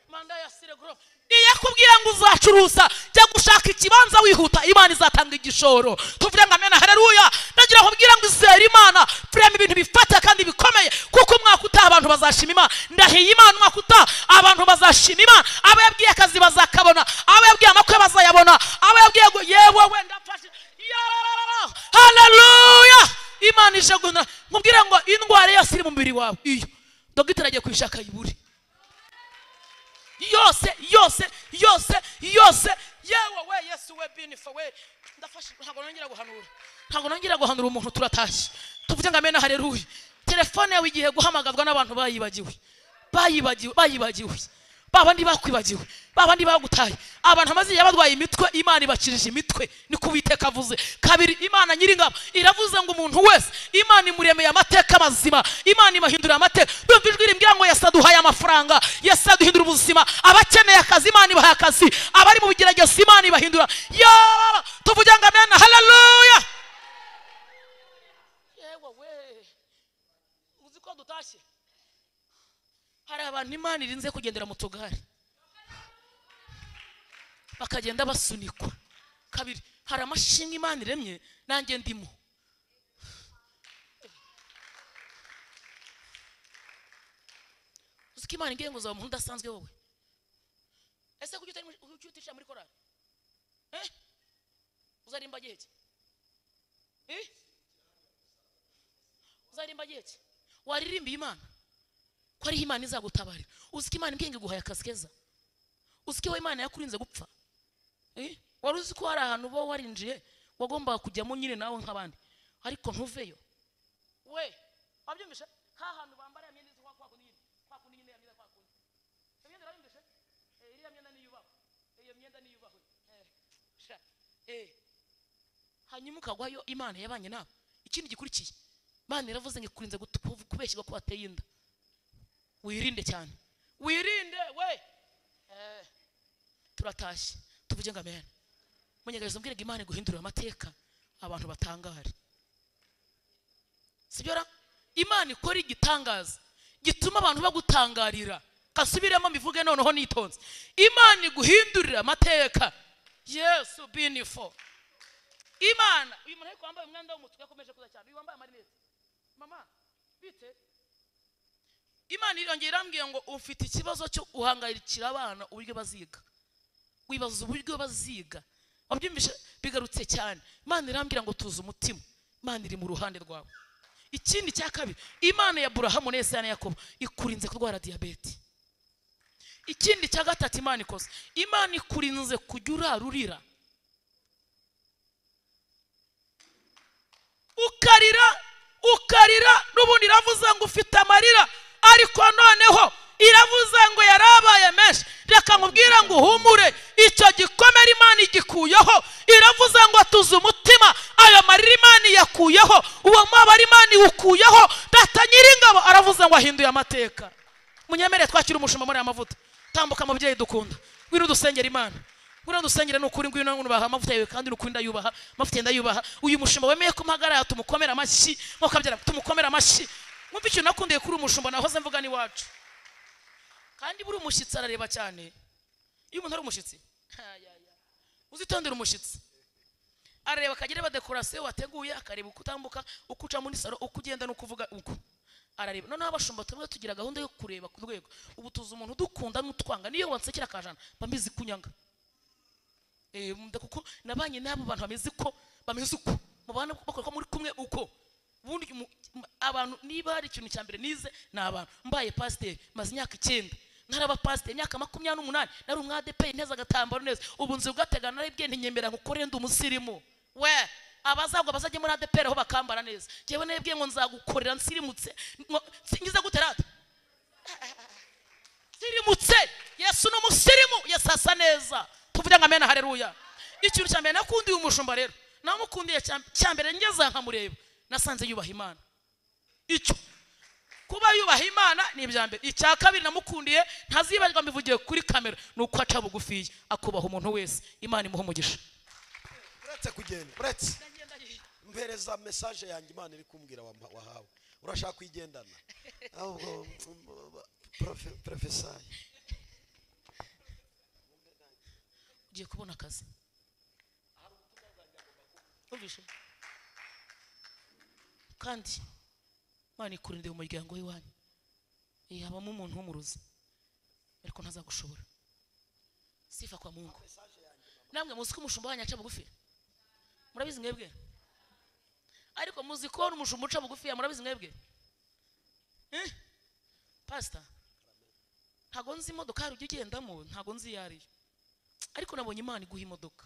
Speaker 1: manda ya sire gorofa iyakubwira ngo uzacuruza jya gushaka ikibanza wihuta imana izatanga igishoro tuvuge ngo amena hareruya ndagira nkubwira ngo izere imana turema ibintu bifata kandi bikomeye kuko umwaka utaha abantu bazashima imana ndahiye imana umwaka utaha abantu bazashima imana abo yabwiye akazi bazakabona abo yabwiye amakwe bazayabona abo yabwiye ngo yewe wenda mfashe yararara haleluya imana ije guhindura nkubwire ngo indwara yose iri mu mubiri wawe iyo dogiteri agiye kuyishaka yibure yose yose yose yose yewe we yesu we binifa we ndafashe ntabwo nongera guhanura ntabwo nongera guhanura umuntu turatashye tuvuge ngo amena hareruye telefone yawe igiye guhamagazwa n'abantu bayibagiwe bayibagiwe bayibagiwe babandi bakwibagiwe babandi bagutaye abantu amaze igihe barwaye imitwe imana ibakirije imitwe niko uwiteka avuze kabiri imana nyiringabo iravuze ngo umuntu wese imana imuremeye amateka mazima imana imahindurira amateka dumva ijwi rimbwira ngo yesu aduhaye amafaranga yesu aduhindura ubuzima abakeneye akazi imana ibaha akazi abari mu bigeragezo imana ibahindura yaba tuvuge ngo amena haleluya yewe we uzi ko dutashye hari abantu imana irinze kugendera mu tugare bakagenda basunikwa kabiri hari amashinga imana iremye nanjye ndimo uzi ko imana imbwiye ngo uzaba umuntu udasanzwe wowe ese kuki utari muri- kuki utishyira muri korari Eh? uzarimba gihe ki Eh? uzarimba gihe ki waririmbiye imana ko ariho imana izagutabarira uzi ko imana imbwiye ngo iguhaye akazi keza uzi ko iwe imana yakurinze gupfa Eh? wari uzi ko hari ahantu uba warinjiye wagombaga kujyamo nyine nawe nk'abandi ariko ntuveyo we wabyumvise nka hantu bambara ya myenda isa kwa kundi nyine kwa kundi nyine ya myenda kwa kundi iyo myenda urabyumvise Eh, iriya myenda niyubahwe iyo myenda niyubahwe Eh, sha eh hanyuma ukagwayo imana yabanye nawe ikindi gikurikiye imana iravuze ngo ikurinze gutu- kubeshyirwa ko wateye inda wirinde cyane wirinde we Eh, turatashye tuvuge ngo amen munyegerezo mbwirega imana guhindurira amateka abantu batangare sibyo ra imana ikora igitangaza gituma abantu bagutangarira kasubiremo mbivuge noneho nitonze imana iguhindurira amateka yesu binifo imana uyu muntu ariko wambaye umwenda w'umutuku yakomeje kuza cyane uyu wambaye amarinete mama bite imana irongera irambwiye ngo ufite ikibazo cyo guhangayikira abana uburyo baziga wibaza uburyo baziga wabyumvishe bigarutse cyane imana irambwira ngo tuzi umutima imana iri mu ruhande rwawe ikindi cya kabiri imana ya burahamu neza na yakobo ikurinze kurwara diyabete ikindi cya gatatu imana ikoze imana ikurinze kujya urarurira ukarira ukarira n'ubundi iravuze ngo ufite amarira ariko noneho iravuze ngo yarabaye menshi reka nkubwire ngo uhumure icyo gikomere imana igikuyeho iravuze ngo tuze umutima ayo marira imana iyakuyeho uwo mubabaro imana iwukuyeho data nyiringabo aravuze ngo ahinduye amateka munyemere twakire umushumba muri aya mavuta tambuka mubyeyi dukunda ngwino dusengera imana ngwino dusengere n'ukuri ngwino nubaha amavuta yawe kandi n'ukuri ndayubaha amavuta ndayubaha uyu mushumba wemeye ko mpagarara tumukomere amashyi nk'uko abyara tumukomere amashyi mwumva ikintu nakundiye kuri umushumba nahoze mvuga n'iwacu kandi buri umushyitsi arareba cyane iyo umuntu ari umushyitsi uzitondere umushyitsi arareba akagera dekorasiyo wateguye akareba uko utambuka uko uca muri salo uko ugenda n'uko uvuga uko arareba noneho abashumba tumwe tugira gahunda yo kureba ku rwego ubu tuzi umuntu udukunda n'utwanga niyo wansekera akajana mba mbizi kunyanga kuko nabanye n'abo bantu bameze uko bameze uko mubana bakora ko muri kumwe uko ubundi mu- m- abantu niba hari ikintu cya mbere nize ni abantu mbaye pasiteri maze imyaka icyenda ntaraba pasiteri imyaka makumyabiri n'umunani nari umwadeperi neza agatambaro neza ubu nzi ugategana naribwe ntinyemera nkukore ndi umusirimu we abazagwa bazajye muri adeperi aho bakambara neza njyewe naribwe ngo nzagukorera nsirimutse ngo- nsingize gute rata sirimutse yesu ni umusirimu yesu asa neza tuvuge ngo amena hareruya ikintu cya mbere nakundiye umushumba rero namukundiye cya- cya mbere ngeze nkamureba nasanze yubaha imana icyo kuba yubaha imana ni ibya mbere icya kabiri namukundiye ntazibagirwa mbivugiye kuri kamera ni uko aca bugufiya akubaha umuntu wese imana imuha umugisha
Speaker 2: uretse kugenda uretse mpereza mesaje yanjye imana iri kumbwira wampa- wahawe urashaka kuyigendana ahubwo porofesaye
Speaker 1: ugiye kubona akazi Wumvishe? kandi imana ikurindira umuryango w'iwanyu Eh, habamo umuntu w'umurozi ariko ntazagushobora sifa kwa mungu namwe muzi ko umushumba wanyu aca bugufi murabizi mwebwe ariko muzi ko n'umushumba uca bugufi murabizi mwebwe Eh? pasita ntago nzi imodokari ujya ugendamo ntago nzi iyo ariyo ariko nabonye imana iguha imodoka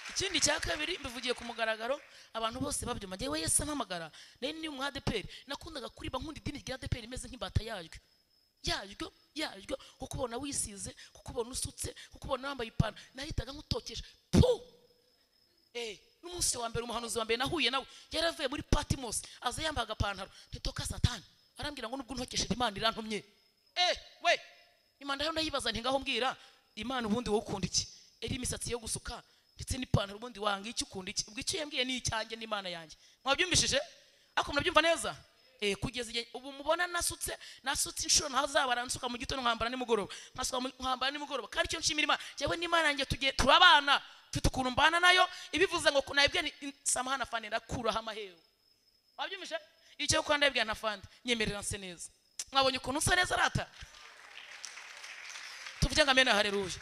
Speaker 1: ikindi cya kabiri mbivugiye ku mugaragaro abantu bose babyuma njyewe yesu ampamagara nayo ni umwadeperi nakundaga kuriba nkunda idini rya deperi imeze nk'imbata yaryo yaryo yaryo kukubona wisize kukubona usutse kukubona wambaye ipantaro nahitaga nkutokesha puu Eh, n'umunsi wa mbere umuhanuzi wa mbere nahuye nawe yari avuye muri patimosi aza yambaye agapantaro ntitoka satani arambwira ngo nubwo ntokesheje imana irantumye eh we imana rero ndayibaza nti ngaho mbwira imana ubundi wowe ukunda iki eri imisatsi yo gusuka ndetse n'ipantaro ubundi wanga iki ukunda iki ubwo icyo yambwiye ni icyanjye n'imana yanjye mwabyumvishije ariko murabyumva neza Eh, kugeza igihe ubu mubona nasutse nasutse inshuro ntazabara nsuka mu gitondo nkambara nimugoroba nkasuka mu- nkambara nimugoroba kandi icyo nshimira imana njyewe n'imana yanjye tugiye turabana mfite ukuntu mbana nayo ibivuze ngo nabibwe ni samahana fande ndakuraho amahewe wabyumvise icyo kuba ndabibwe na fande nyemerera nse neza mwabonye ukuntu nsa neza rata tuvuge ngo amena hareruya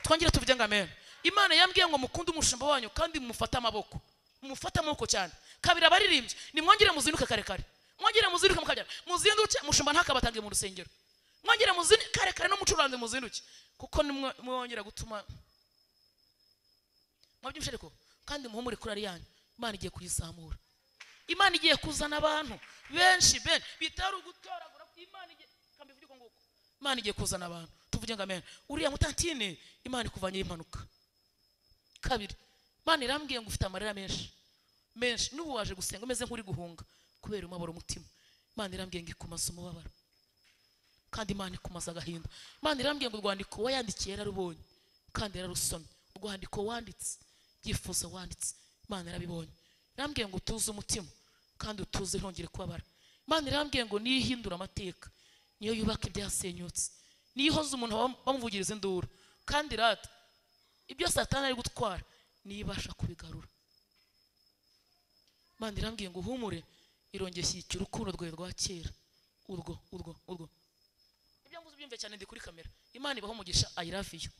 Speaker 1: twongere tuvuge ngo amena imana yambwiye ngo mukunde umushumba wanyu kandi mufate amaboko mufate amaboko cyane kabiri abaririmbyi nimwongere muzinduke kare kare mwongere muzinduke mukabyara muzinduke umushumba ntakabatange mu rusengero mwongere muzinduke kare kare n'umucuranzi muzinduke kuko nimwe- mwongera gutuma mwabyumvise ariko kandi muhumure kuri ariyanyu imana igiye kuyizamura imana igiye kuzana abantu benshi benshi bitari ugutoragura imana igiye kambivuge uko nguko imana igiye kuzana abantu tuvuge ngo amen uriya mutantine imana ikuvanyeho impanuka kabiri imana irambwiye ngo ufite amarira menshi menshi n'ubu waje gusenga umeze nk'uri guhunga kubera umubabaro umutima imana irambwiye ngo ikumaze umubabaro kandi imana ikumaza agahinda imana irambwiye ngo urwandiko wayandikiye yararubonye kandi yararusomye urwandiko wanditse ibyifuzo wanditse imana yarabibonye irambwiye ngo utuze umutima kandi utuze ntongere kubabara imana irambwiye ngo niyo ihindura amateka niyo yubaka ibyasenyutse niyo ihoza umuntu bam- bamuvugiriza induru kandi rata ibyo satani ari gutwara niyo ibasha kubigarura imana irambwiye ngo uhumure irongeye ishyigikira urukundo rwawe rwa kera urwo urwo urwo ibyo nguzi byumve cyane ndi kuri kamera imana ibaho umugisha i love you